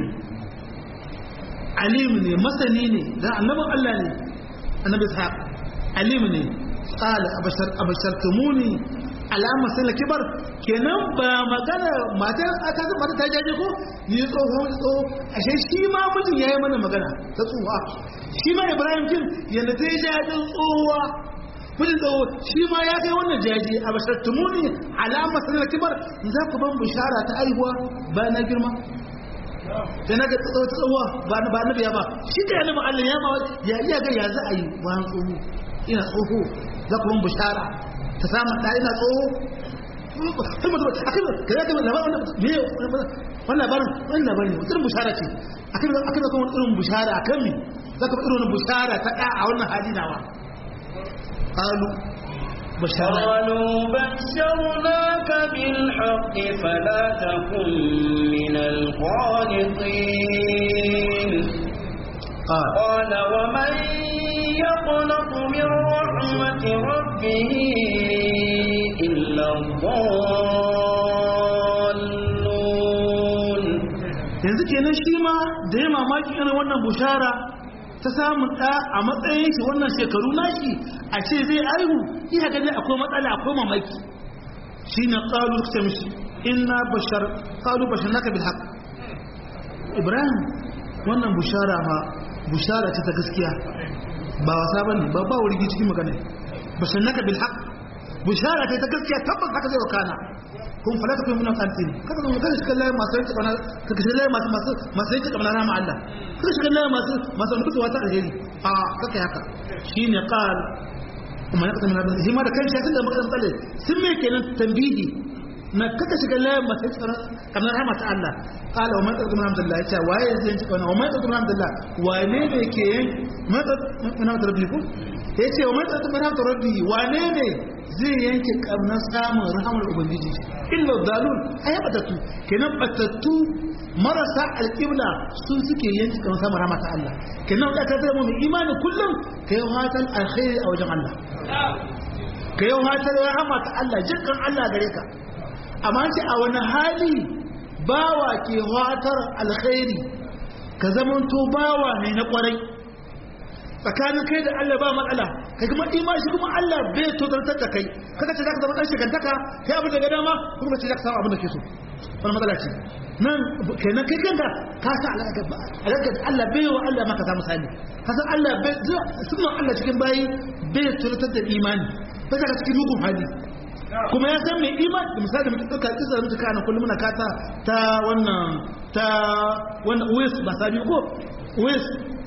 alim ne masani ne dan annabin Allah ne annabi ishaq alim ne qala abashar abashartumuni alama sai kibar kenan ba magana mata aka ga mata ta jaje ko ni tsoho tsoho ashe shi ma mijin yayi mana magana ta tsoha shi ma Ibrahim kin yanda ta jaje tsohuwa mijin tsoho shi ma ya kai wannan jaje abashartumuni alama sai kibar za ku ban bishara ta aihuwa ba na girma sai na ga tsawo tsawo ba na ba na biya ba shi da yana Allah ya ma ya iya ga ya za a yi bayan tsoho ina tsoho za ku ban bishara ta samu da ina tsoho kuma mutum akai ka ya ga labarin me wannan labarin wannan labarin ne irin bishara ce akai akai kuma irin bishara akan mi za ka irin bishara ta da a wannan hali nawa qalu bishara قالوا بشرناك بالحق فلا تكن من القانطين قال قال ومن يقنط من رحمة ربه إلا الضالون yanzu kenan shi ma da ya mamaki irin wannan bushara ta samun ɗa a matsayin shi wannan shekaru nashi a ce zai aihu iya ganin akwai matsala akwai mamaki shi na ƙalu ta mishi inna bashar ƙalu bashar naka bil haq ibrahim wannan bushara ma bushara ce ta gaskiya ba wasa bane ba ba wuri cikin magana bashar naka bil haq bushara ce ta gaskiya tabbas haka zai wakana kun fala ta kai muna kantin kada mu kada shiga layin masu yanke kana ka shiga layin masu masu masu yanke kana rama Allah kada shiga layin masu masu mutuwa ta alheri a kaka haka shine qal kuma ya kasance na shi ma da kanshi tun da muka tsale sun me kenan tambihi na kaka shiga layin masu yanke kana rama ta Allah qala wa man taqum alhamdulillah yace waye zai yanke kana wa man taqum alhamdulillah wane ne ke yanke man taqum rabbiku yace wa man taqum rabbi wane ne zai yanke kamnar samun rahamar ubangiji illa dalul ai batattu kenan batattu marasa alƙibla sun suke yanke kamar samun rahama ta Allah kenan da ka zama mu imani kullum ka yi hatan alkhairi a wajen Allah ka yi hatan rahama ta Allah jinkan Allah gare ka amma ce a wani hali bawa ke hatar alkhairi ka zamanto bawa ne na kwarai tsakanin kai da Allah ba matsala kai kuma imani kuma Allah bai tozartar da kai kaga ce zaka zama dan shigantaka kai abin da ga dama kuma ce zaka samu abin da ke so wannan matsala ce nan kenan kai kanka ka sa alaka ba alaka Allah bai wa Allah maka samu sani ka san Allah bai sunan Allah cikin bayi bai tozartar da imani bai zaka cikin mugun hali kuma ya san mai iman da misali mutum ɗauka kisa da mutuka na kullum muna kata ta wannan ta wannan wes ba sabi ko wes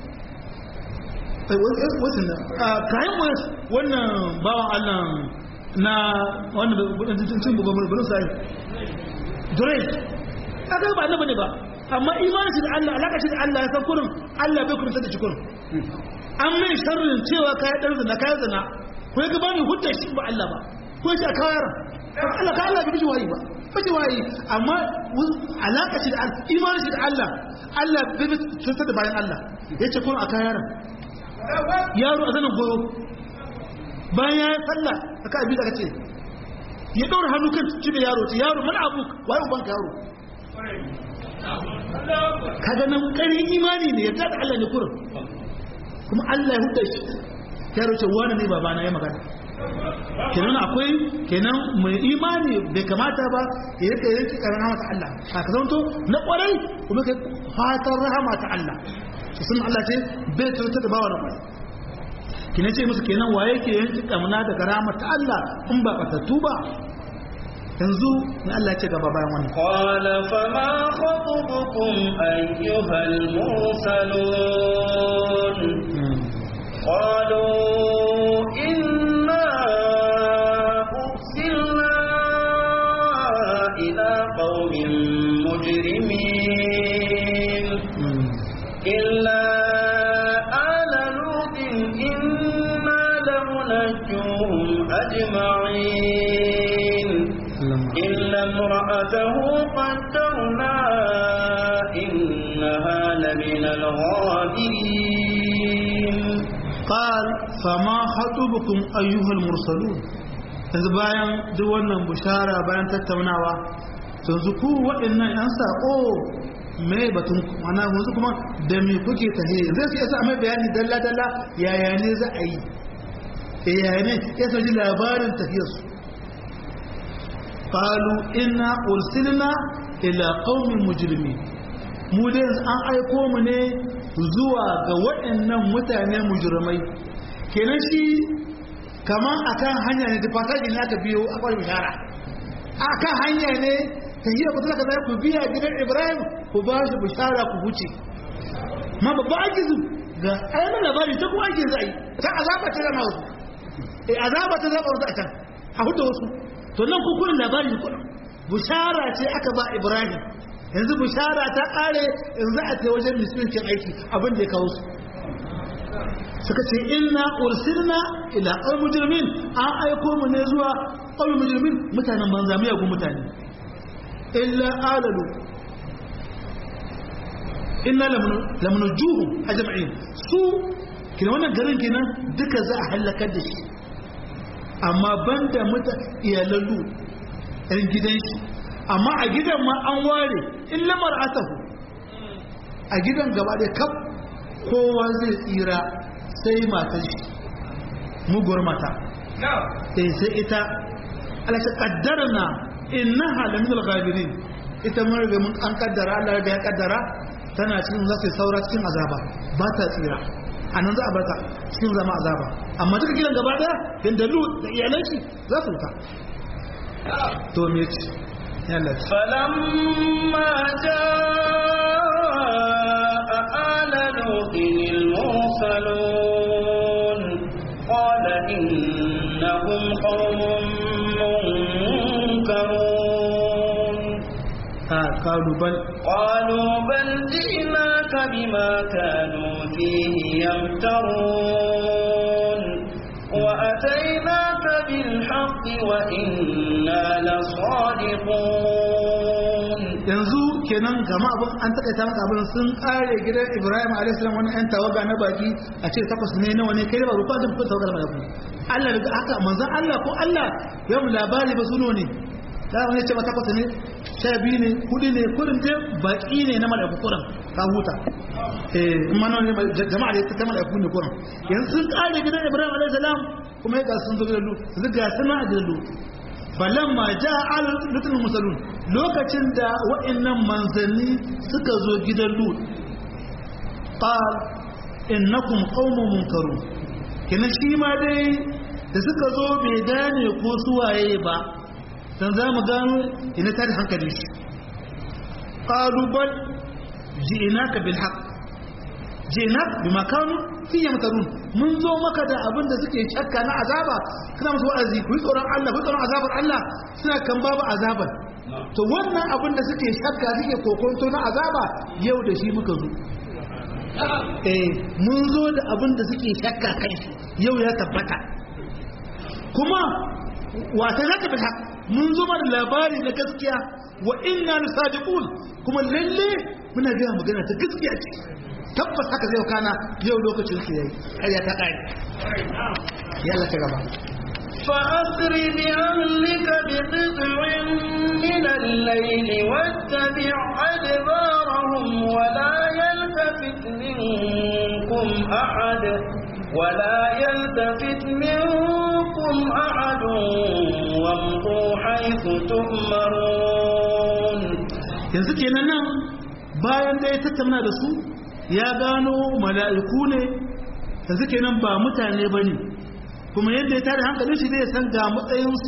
wasan da kayan wes wannan bawan allah na wannan budan cin bugan burin sai dore aka ba na bane ba amma imanin shi da allah alaka shi da allah ya san kurin allah bai kurta da shi kurin an mai sharrin cewa kayan ɗan zina kayan zina ko ya gaba ne hudda shi ba allah ba ko shi a kawar Allah ka Allah bai wayi ba bai wayi amma alaka shi da Allah imanin shi da Allah Allah bai bi cutar da bayan Allah yace kun a kayar yaro a zanin goyo bayan ya sallah aka abi daga ce ya daura hannu kan cibe yaro ce yaro mana abu waye uban yaro kaga nan karin imani ne yadda da Allah ne kurin kuma Allah ya hudda shi yaro ce wani ne babana ya magana kenan akwai kenan mai imani bai kamata ba ya rika yanki karan rahama ta Allah a ka zanto na kwarai kuma kai fatan rahama ta Allah su sun Allah ce bai tuta da bawa na kwarai kina ce musu kenan waye ke yanki kamuna daga rahama ta Allah in ba batattu ba yanzu ne Allah ce gaba bayan wannan قال فما خطبكم أيها المرسلون قالوا إنا أرسلنا إلى قوم مجرمين إلا آل لوط إنا لمنجوهم أجمعين إلا امرأته قدرنا إنها إنها لمن الغابرين قال فما خطبكم أيها المرسلون yanzu bayan duk wannan bushara bayan tattaunawa yanzu ku waɗannan 'yan saƙo mai batun mana yanzu kuma da me kuke tahe zai su yasa mai bayani dalla-dalla yaya ne za a yi yaya ne ya sauji labarin tafiyarsu qalu inna ursilna ila qaumin mujrimin mu dai an aiko mu ne zuwa ga waɗannan mutane mujrimai kenan shi kaman akan hanya ne da fasaji ne aka biyo a kwari bishara akan hanya ne tahiyar ku zaka zai ku biya gidan Ibrahim ku ba shi bishara ku huce ma babba ajizu ga ayyana labari ta kuma ake zai ta azaba ta zama wasu eh azaba ta zama wasu a can a hudu wasu to nan kukurin labari ne kudin bushara ce aka ba ibrahim yanzu bushara ta kare yanzu a ta wajen musulunci aiki abin da ya kawo su suka ce inna ursilna ila qaum mujrimin an aiko mu ne zuwa qaum mujrimin mutanen banza mai yagun mutane illa alalu inna lamunujuhum ajma'in su kina wannan garin kenan duka za a halakar da shi amma banda muta iyalallu ɗan gidan shi amma a gidan ma an ware in lamar atahu a gidan gaba da kaf kowa zai tsira sai matar shi muguwar mata sai sai ita alaka kaddarna innaha lamin al-ghabirin ita mun riga mun an kaddara Allah ya kaddara tana cikin za su saura cikin azaba ba ta tsira a nan za a barta cikin zama azaba amma duka gidan gaba daya din da lut da iyalan shi za su ta to me ce yalla فلما جاء آل لوط المرسلون قال إنهم قوم منكرون ha qalu bal قالوا بل جئناك بما كانوا فيه يمترون وأتيناك بالحق وإنا لصادقون yanzu kenan gama abin an takaita maka abin sun kare gidan Ibrahim alayhis salam wani ɗan tawaga na baki a ce takwas ne nawa ne kai da ba rufa da fitar tawagar malaku Allah daga haka manzon Allah ko Allah ya mu labari ba suno ne da wani ce ba takwas ne sha biyu ne hudu ne kurin dai baki ne na malaku kurin ka huta eh kuma nan ne jama'a da ta malaku ne kurin yanzu sun kare gidan Ibrahim alayhis salam kuma ya ga sun zo gidan Lut yanzu ga suna a gidan Lut falamma ja al lutul musalun lokacin da wa'annan manzanni suka zo gidan lut qal innakum qaumun munkarun kina shi ma dai da suka zo bai gane ko suwaye ba dan za mu gano ina ta da hankali shi qalu bal ji'naka bil haqq ji'nak bima kanu fi yamtarun mun zo maka da abin da suke shakka na azaba kana musu wa'azi ku yi tsoron Allah ku yi tsoron azabar Allah suna kan babu azabar to wannan abin da suke shakka suke kokonto na azaba yau da shi muka zo eh mun zo da abin da suke shakka kai yau ya tabbata kuma wata zaka bi mun zo mana labari na gaskiya wa inna lasadiqun kuma lalle muna ga magana ta gaskiya ce tabbas haka zai kana yau lokacin su yayi ƙarya ta ƙare yalla ta gaba فأسر بأهلك بقطع من الليل واتبع أدبارهم ولا يلتفت منكم أحد ولا يلتفت منكم أحد وامضوا حيث تؤمرون yanzu kenan nan bayan da ya tattauna da su ya gano mala'iku ne yanzu kenan ba mutane ba ne kuma yadda ya tare hankalin shi zai san ga matsayinsu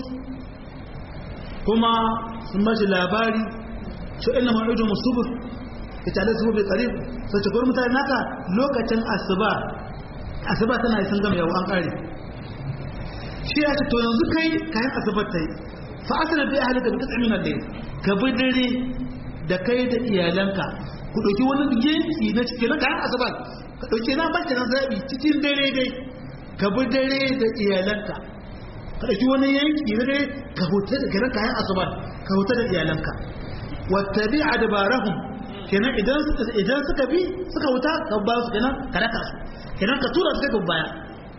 kuma sun ba shi labari su ina ma'idu musubur ya tare su bai tsari sai ce gwamnati mutane naka lokacin asuba asuba tana yi sun gama yau an kare shi ya ce to yanzu kai kayan asubar ta yi fa asali bai halaka da katsamin da ka bi dare da kai da iyalanka ku ɗauki wani yanki na cikin na kayan asuba ka ɗauki na bashi na zaɓi cikin dare dai ka bi dare da iyalanka ka ɗauki wani yanki na dare ka huta da kiran kayan asuba ka huta da iyalanka wata bi a dabarahun kenan idan idan suka bi suka wuta ka ba su kenan ka raka su kenan ka tura su kai baya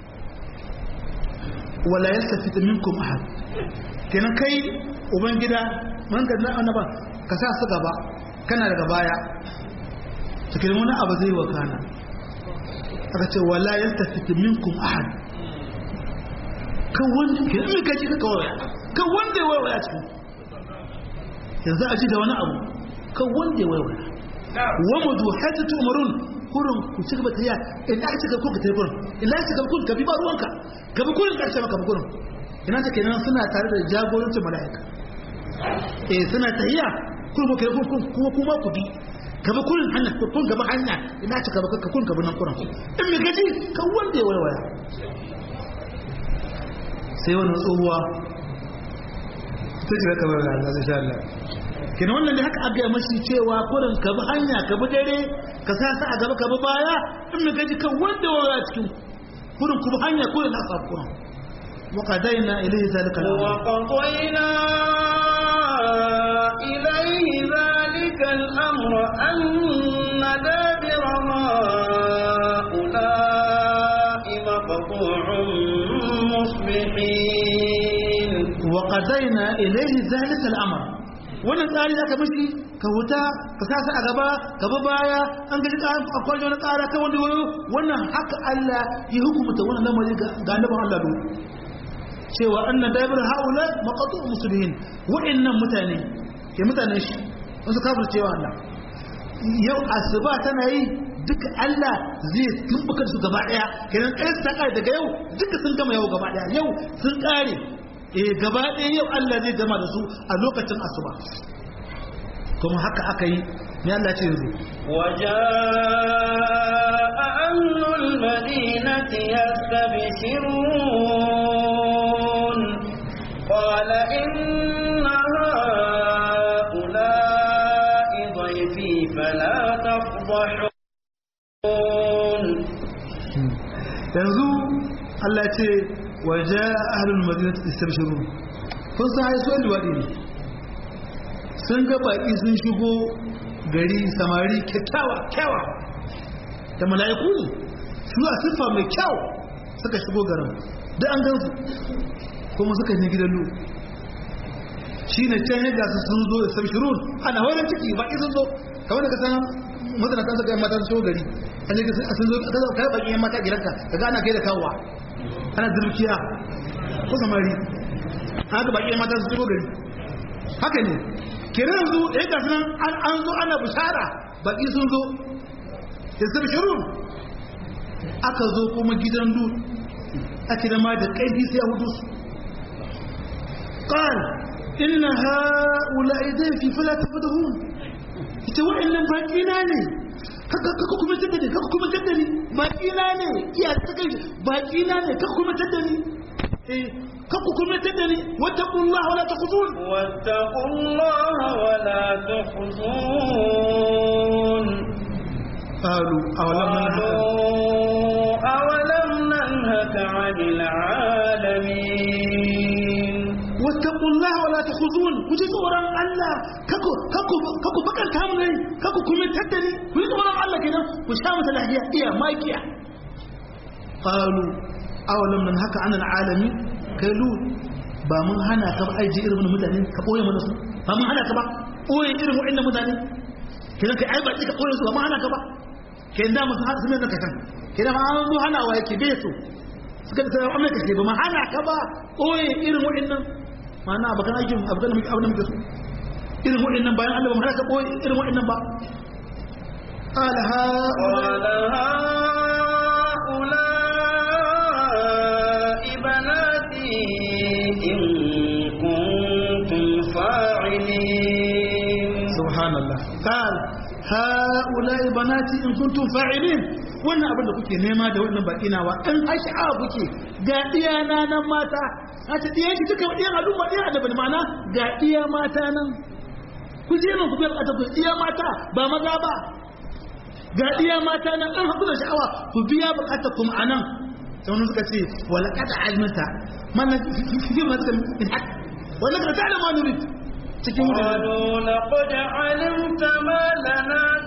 wala yastafit minkum ahad kenan kai ubangida man ga na annaba ka sa su gaba kana daga baya to kenan wani abu zai wakana aka ce wala yastafit minkum ahad kan wanda ke in ka ji ka kawai kan wanda ya waiwaya cikin yanzu a ji da wani abu kan wanda ya waiwaya wa mudu hajji tumarun kurin ku ci gaba tafiya in aka ci gaba ka tafi kurin in aka ci gaba kurin ka bi ba ruwanka ka bi kurin ƙarshe maka bi kurin ina ta kenan suna tare da jagorancin mala'ika eh suna tafiya kurin ku kuma kuma ku bi ka bi kurin hanya kun gaba hanya ina ci gaba ka kun gaba nan kurin in me gaji kan wanda ya waiwaya sai wani tsohuwa ta shiga kamar da Allah insha Allah kina wannan da haka aka yi mashi cewa kurin ka bi hanya ka bi dare ka sa sa a gaba ka bi baya in mu gaji kan wanda waya cikin kurin ku bi hanya kurin na sabu kurin wa qadaina ilayhi zalika وقضينا إليه ذلك الأمر أن دابر هؤلاء مقطوع مصبحين wa qadaina ilayhi zalika al-amr wannan tsari da aka mishi ka huta ka sasa a gaba gaba baya an gaji ka akwai wani tsara kan wanda wayo wannan haka Allah ya hukumta wannan lamari ga ga annaban Allah do cewa anna dabir haula maqatu muslimin wa'annan mutane ke mutanen shi wasu kafir cewa Allah yau asuba tana yi duka Allah zai tumbuka su gaba daya kenan kai ta kai daga yau duka sun gama yau gaba daya yau sun kare eh gaba ɗaya yau Allah zai gama da su a lokacin asuba kuma haka aka yi ne Allah ce yanzu وجاء أهل المدينة يستبشرون قال إن هؤلاء ضيفي فلا تفضحون yanzu Allah ce waje ahlul madinati istabshirun kun san ai suwan luwadi ne sun ga baki sun shigo gari samari kyakkyawa kyawa da mala'iku ne su a siffa mai kyau suka shigo garin da an gansu kuma suka yi gidan lu shi ne can yadda su sun zo da sabshirun ana wani ciki baki sun zo kamar da ka san mutane kan suka yi mata su shigo gari an yi sun zo ka yi baki yan mata gidanka ka gana kai da kawowa ana zurkiya ko samari haka baki yan mata su shigo gari haka ne kira yanzu da yadda sunan an zo ana bishara baki sun zo da sabshirun aka zo kuma gidan lut ake da ma da ƙaifi sai a hudu su ƙal inna ha'ula'i zai fi fila ta fi da hun ita wa'annan baƙi na ne kaka kuma tattali kaka kuma tattali baƙi na ne iya ta kai baƙi na ne kaka kuma tattali eh kaka kuma tattali wata ƙullah wala ta kuzun واتقوا الله ولا تخزون قالوا أولم ننهك قالوا أولم ننهك عن العالمين واتقوا الله ولا تخذون كجي tsoron Allah kako kako kako bakan ta mun kako kuma tattali ku ji tsoron Allah kenan ku sha mata lahiya iya makiya qalu awalam nan haka anal alamin kai lu ba mun hana ka ba aiji irin mutane ka boye mana su ba mun hana ka ba boye irin wa'annan mutane kenan kai ai ba ka boye su ba mun hana ka ba kenan da mun hana su ne da kakan kenan ma an zo hana wa yake bai so suka da tsara amma kake ba ma hana ka ba boye irin wa'annan ma'ana abakan aikin abakan muke abin da muke so irin wa'annan bayan Allah ba mu hana ka boye irin wa'annan ba qala ha قال هؤلاء بناتي إن كنتم فاعلين subhanallah qal haula'i banati in kuntum fa'ilin wannan abin da kuke nema da wannan baki nawa in asha'a kuke ga iyana nan mata a ta diyan shi duka diyan al'umma diyan da ma'ana ga iya mata nan ku je nan ku bar ta ku iya mata ba maza ba ga iya mata nan an haku da sha'awa ku biya bukatar kuma anan sai wani suka ce wala kada almata man fi ma suka min hak wala kada ta'lamu ma nurid cikin wurin قالوا لقد علمت ما لنا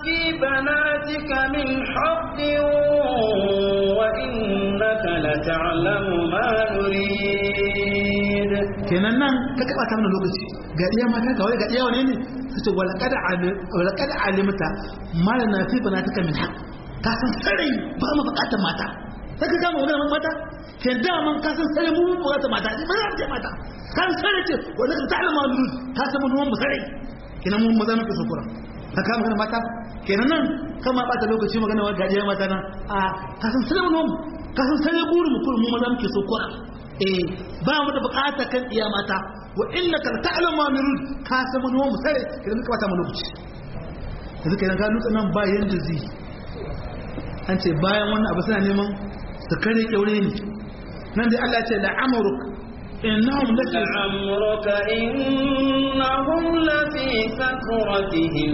kenan nan ka kaba ta mana lokaci ga iya mata ga wai ga iya wane ne su ce walaqad alimta ma lana fi banatika min haqq ka san sarai ba mu bukatar mata sai ka gama wannan mata ke da man ka san sarai mu bukatar mata ba za ta mata ka san sarai ce wanda ka ta'alama lulul ka san mun mu sarai kenan mun maza muke sukura ka kama kana mata kenan nan kama bata lokaci magana wa gajiya mata nan a ka san sarai mun ka san sarai gurin mu kullum mu maza muke sukura eh ba mu da bukata kan iya mata wa innaka ta'lamu ma nurud ka san mun mu sare idan muka bata mu lokaci yanzu kenan ka nutsa nan ba yanda zai an ce bayan wannan abu suna neman su kare kyaure ne nan dai Allah ya ce la'amruk innahum lafi لعمرك إنهم لفي سكرتهم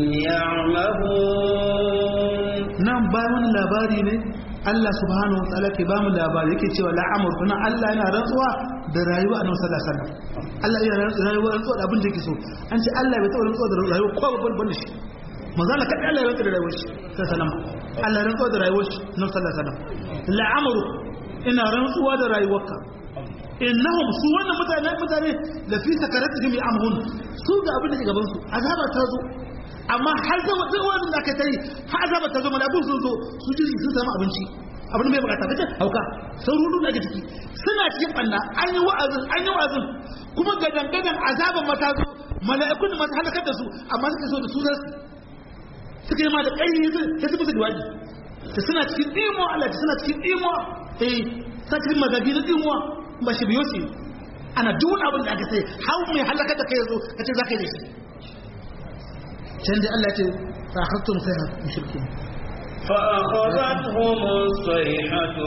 يعمهون nan bayan wani labari ne Allah subhanahu wa ta'ala ke ba mu labari yake cewa la'amruk nan Allah yana rantsuwa da rayuwa annabi sallallahu alaihi wasallam Allah yana rayuwa rantsuwa da abin da yake so an ce Allah bai taɓa rantsuwa da rayuwa ko babban ban da shi manzo Allah kadai Allah ya rantsuwa da rayuwar shi sallallahu alaihi wasallam Allah ya rantsuwa da rayuwar shi annabi sallallahu alaihi wasallam la'amruk ina rantsuwa da rayuwarka innahum su wannan mutane mutane da fi sakaratihim ya'mahun su ga abin da ke gaban su azaba ta zo amma har zama duk wani da aka tare har azaba ta zo malakun sun zo su ji sun samu abinci abin mai bukata kace hauka sun rudu da ciki suna cikin banna an yi wa'azin an yi wa'azin kuma gadan gadan azaban mata zo mala'ikun da masu halakar da su amma suka so da su zasu suka yi ma da kai yanzu sai su musu diwaji ta suna cikin dimo Allah ta suna cikin dimo eh sa cikin magabi na dimo ba shi biyo shi ana duk wani abin da aka sai hau mai halakar da kai yazo kace zaka yi da shi can dai Allah ce fa akhadtum sayha mushrikin فأخذتهم الصيحة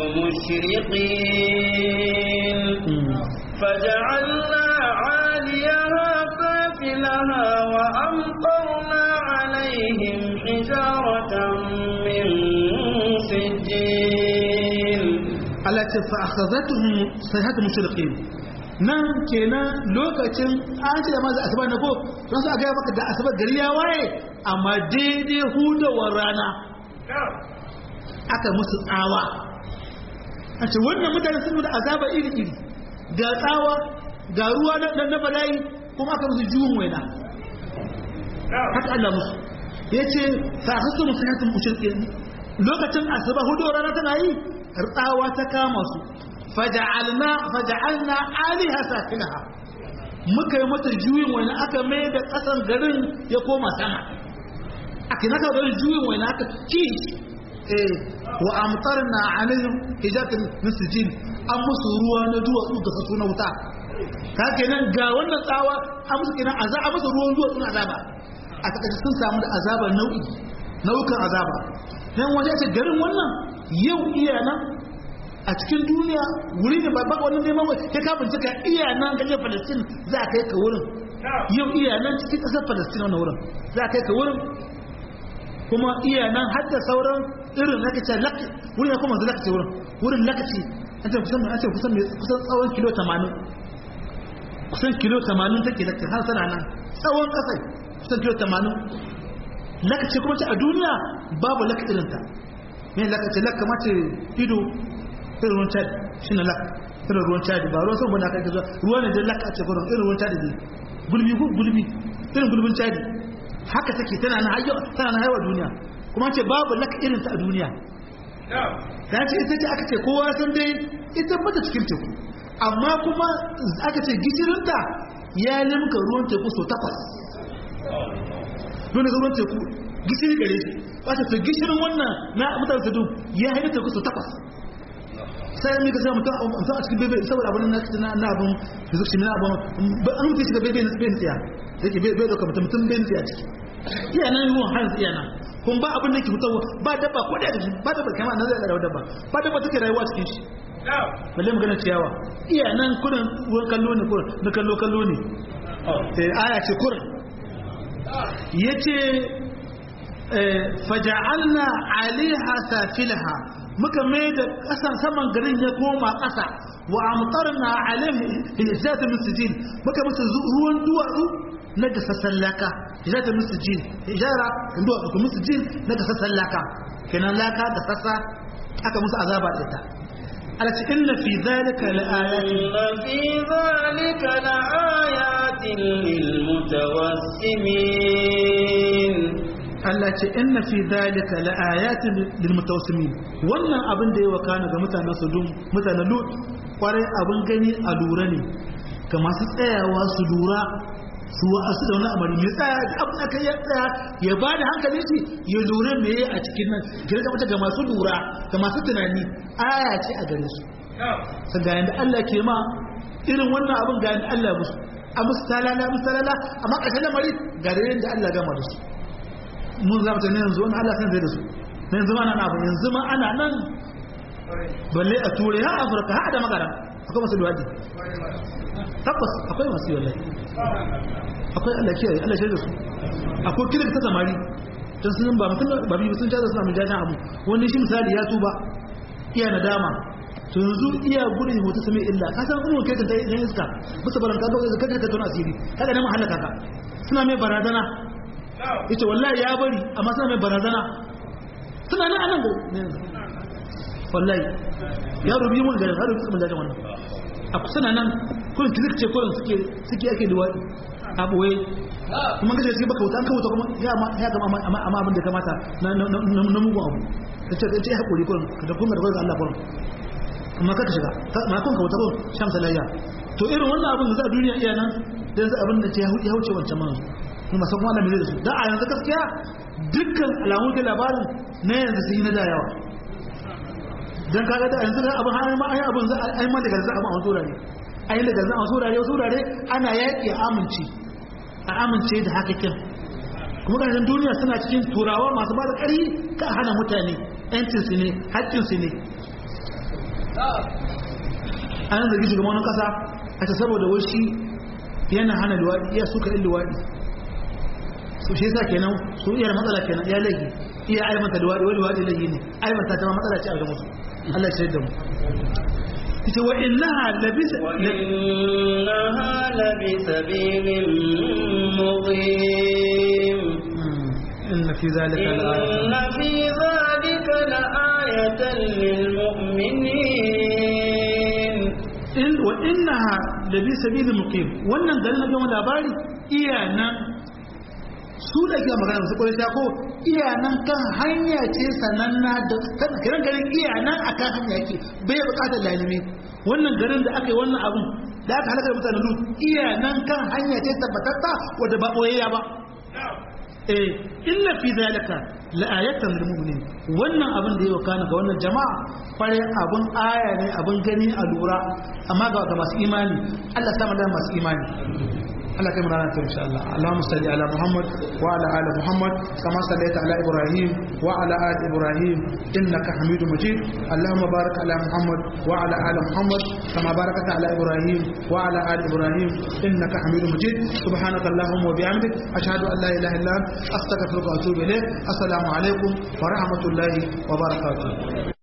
مشرقين فجعلنا عاليها سافلها وأمطرنا عليهم حجارة من سجيل Allah ce fa akhadhatuhum sayhatu mushrikin nan kenan lokacin an ce da maza asuba na ko don su a gaya maka da asuba gari ya waye amma daidai hudawar rana aka musu tsawa a ce wannan mutane sun da azaba iri-iri ga tsawa ga ruwa na na bala'i kuma aka musu juhun waina haka Allah musu ya ce fa hasu musu yatsun mushrikin lokacin asuba hudawar rana tana yi tsawa ta kama su faja'alna faja'alna aliha sakinaha muka yi mata juyin wani aka mai da kasan garin ya koma sama aka naka garin juyin wani aka ci eh wa amtarna alaihim hijatin min sijil an musu ruwa na duwatsu ga kaso na wuta ka kenan ga wannan tsawa an musu kenan azaba musu ruwan duwatsu na azaba a takaice sun samu da azaba nau'i nau'ukan azaba dan waje ce garin wannan yau iya nan a cikin duniya wuri ne ba baka wannan neman wai ya kafin cika iya nan gaje Palestine za a kai ka wurin yau iya nan cikin ƙasar Palestine wannan wurin za a kai ka wurin kuma iya nan har da sauran irin naka ce lak wurin ya kuma zuwa lakace wurin wurin lakace an ce kusan an ce kusan kusan tsawon kilo 80 kusan kilo 80 take lakace har sana nan tsawon ƙasai kusan kilo 80 lakace kuma ce a duniya babu laka irin ta me lakace laka mace ido irin ruwan cadi shi na lak irin ruwan cadi ba ruwan son bane aka gaza ruwa ne da lak a ce gurin irin ruwan cadi ne gulbi ko gulbi irin gulbin cadi haka take tana na hayyo tana na haihuwa duniya kuma ce babu lak irin ta a duniya ta ce ita ce aka ce kowa san dai ita bata cikin teku amma kuma aka ce gishirinta ya limka ruwan teku so takwas don ruwan teku gishiri gare shi ba ta gishirin wannan na mutane su ya haifar teku so takwas sai an mika sai mutum mutum a cikin bebe saboda abin na na abin da zuci na abin ba an mutu shiga bebe na spain tsiya yake bai dauka mutum mutum bai tsiya ciki iya nan ruwan har tsiya na kun ba abin da ke fitowa ba dabba ko da shi ba dabba kamar nan zai da dabba ba dabba take rayuwa cikin shi balle magana ciyawa iya nan kurin ruwan kallo ne kurin na kallo kallo ne eh aya ce kurin yace faja'alna alaiha safilaha muka mai da ƙasan saman garin ya koma ƙasa wa amtarna alaihi hijata min sijil muka musu ruwan duwatsu na gasassan laka hijata min sijil hijara kan duwatsu kuma sijil na gasassan laka kenan laka da sassa aka musu azaba da ita ala ce inna fi zalika laayatin إن في ذلك لآيات للمتوسمين Allah ce inna fi zalika laayatin lil mutawassimin wannan abin da ya wakana ga mutanen Sodom mutanen Lut kwarai abin gani a lura ne ga masu tsayawa su lura su wa'asu da wani amari mai tsaya da abin da kai ya tsaya ya ba da hankalin shi ya lura me a cikin nan gina ga ga masu lura ga masu tunani aya ce a gare su sun ga yanda Allah ke ma irin wannan abin ga yanda Allah musu a musu talala musu talala amma ƙarshen lamari ga da yanda Allah gama da su mun zama ta ne yanzu wani Allah san zai da su na yanzu ma ana abin yanzu ma ana nan balle a turai ha afirka ha da magana akwai masu luwadi tabbas akwai masu yi wallahi akwai Allah kiyaye Allah shaida su akwai kirki ta samari don sun ba mutum ba biyu sun jaza suna mun jajan abu wani shi misali ya tuba iya nadama to yanzu iya gudun hoto sami illa ka san umar kai ta yan iska bisa baran kaga wanda kaga ka tona asiri kaga nan mahallaka ka suna mai barazana yace wallahi ya bari amma suna mai barazana suna nan anan go wallahi ya rubi mun garin har rubi mun jajan wannan a suna nan kullun kilik ce kullun suke suke ake liwadi a boye kuma kace sai baka wuta an kawo kuma ya ma ya ga amma amma abin da kamata na na mugun abu kace kace hakuri kullun da kuma da Allah kullun amma kaka shiga ma kun ka wuta kullun shamsa layya to irin wannan abin da za a duniya iya nan dan za abin da ce ya wuce wancan manzo kuma san kuma da me da su da a yanzu gaskiya dukkan alamun da labarin na yanzu sun yi na da yawa dan kaga da yanzu da abin har ma ai abin za ai ma daga za a ma wasu rare ai daga za a wasu rare wasu rare ana yaki a amince a amince da haka kin kuma ga duniya suna cikin turawa masu ba da ƙari ka hana mutane yancin su ne haƙƙin su ne an zargi shugaban kasa a ta saboda wai shi yana hana luwaɗi iya suka yin luwaɗi su shi yasa kenan su iya matsala kenan ya lagi iya aibanta luwaɗi wani luwaɗi lagi ne aibanta ta ma matsala ce a ga musu Allah shi da mu ita wa innaha labisa وإنها لبسبيل مقيم inna fi zalika إن في ذلك لآية للمؤمنين in wa innaha labi sabili muqim wannan garin na gama labari iya nan su da ke magana su kwarai ko iya nan kan hanya ce sananna da kan kiran garin iya nan akan hanya yake bai bukatar lalimi wannan garin da aka yi wannan abun da aka halaka mutanen lut iya nan kan hanya ce tabbatatta wadda ba boyayya ba eh inna fi zalika la'ayatan lil mu'minin wannan abin da yau kana ga wannan jama'a fare abun aya ne abun gani a lura amma ga ga masu imani Allah ta da masu imani Allah kai murana ta insha Allah Allahumma salli ala Muhammad wa ala ali Muhammad kama sallaita ala Ibrahim wa ala ali Ibrahim innaka Hamidum Majid Allahumma barik ala Muhammad wa ala ali Muhammad kama barakta ala Ibrahim wa ala ali Ibrahim innaka Hamidum Majid subhanaka Allahumma wa bihamdik ashhadu an la ilaha illa anta astaghfiruka wa atubu ilayk assalamu alaikum wa rahmatullahi wa barakatuh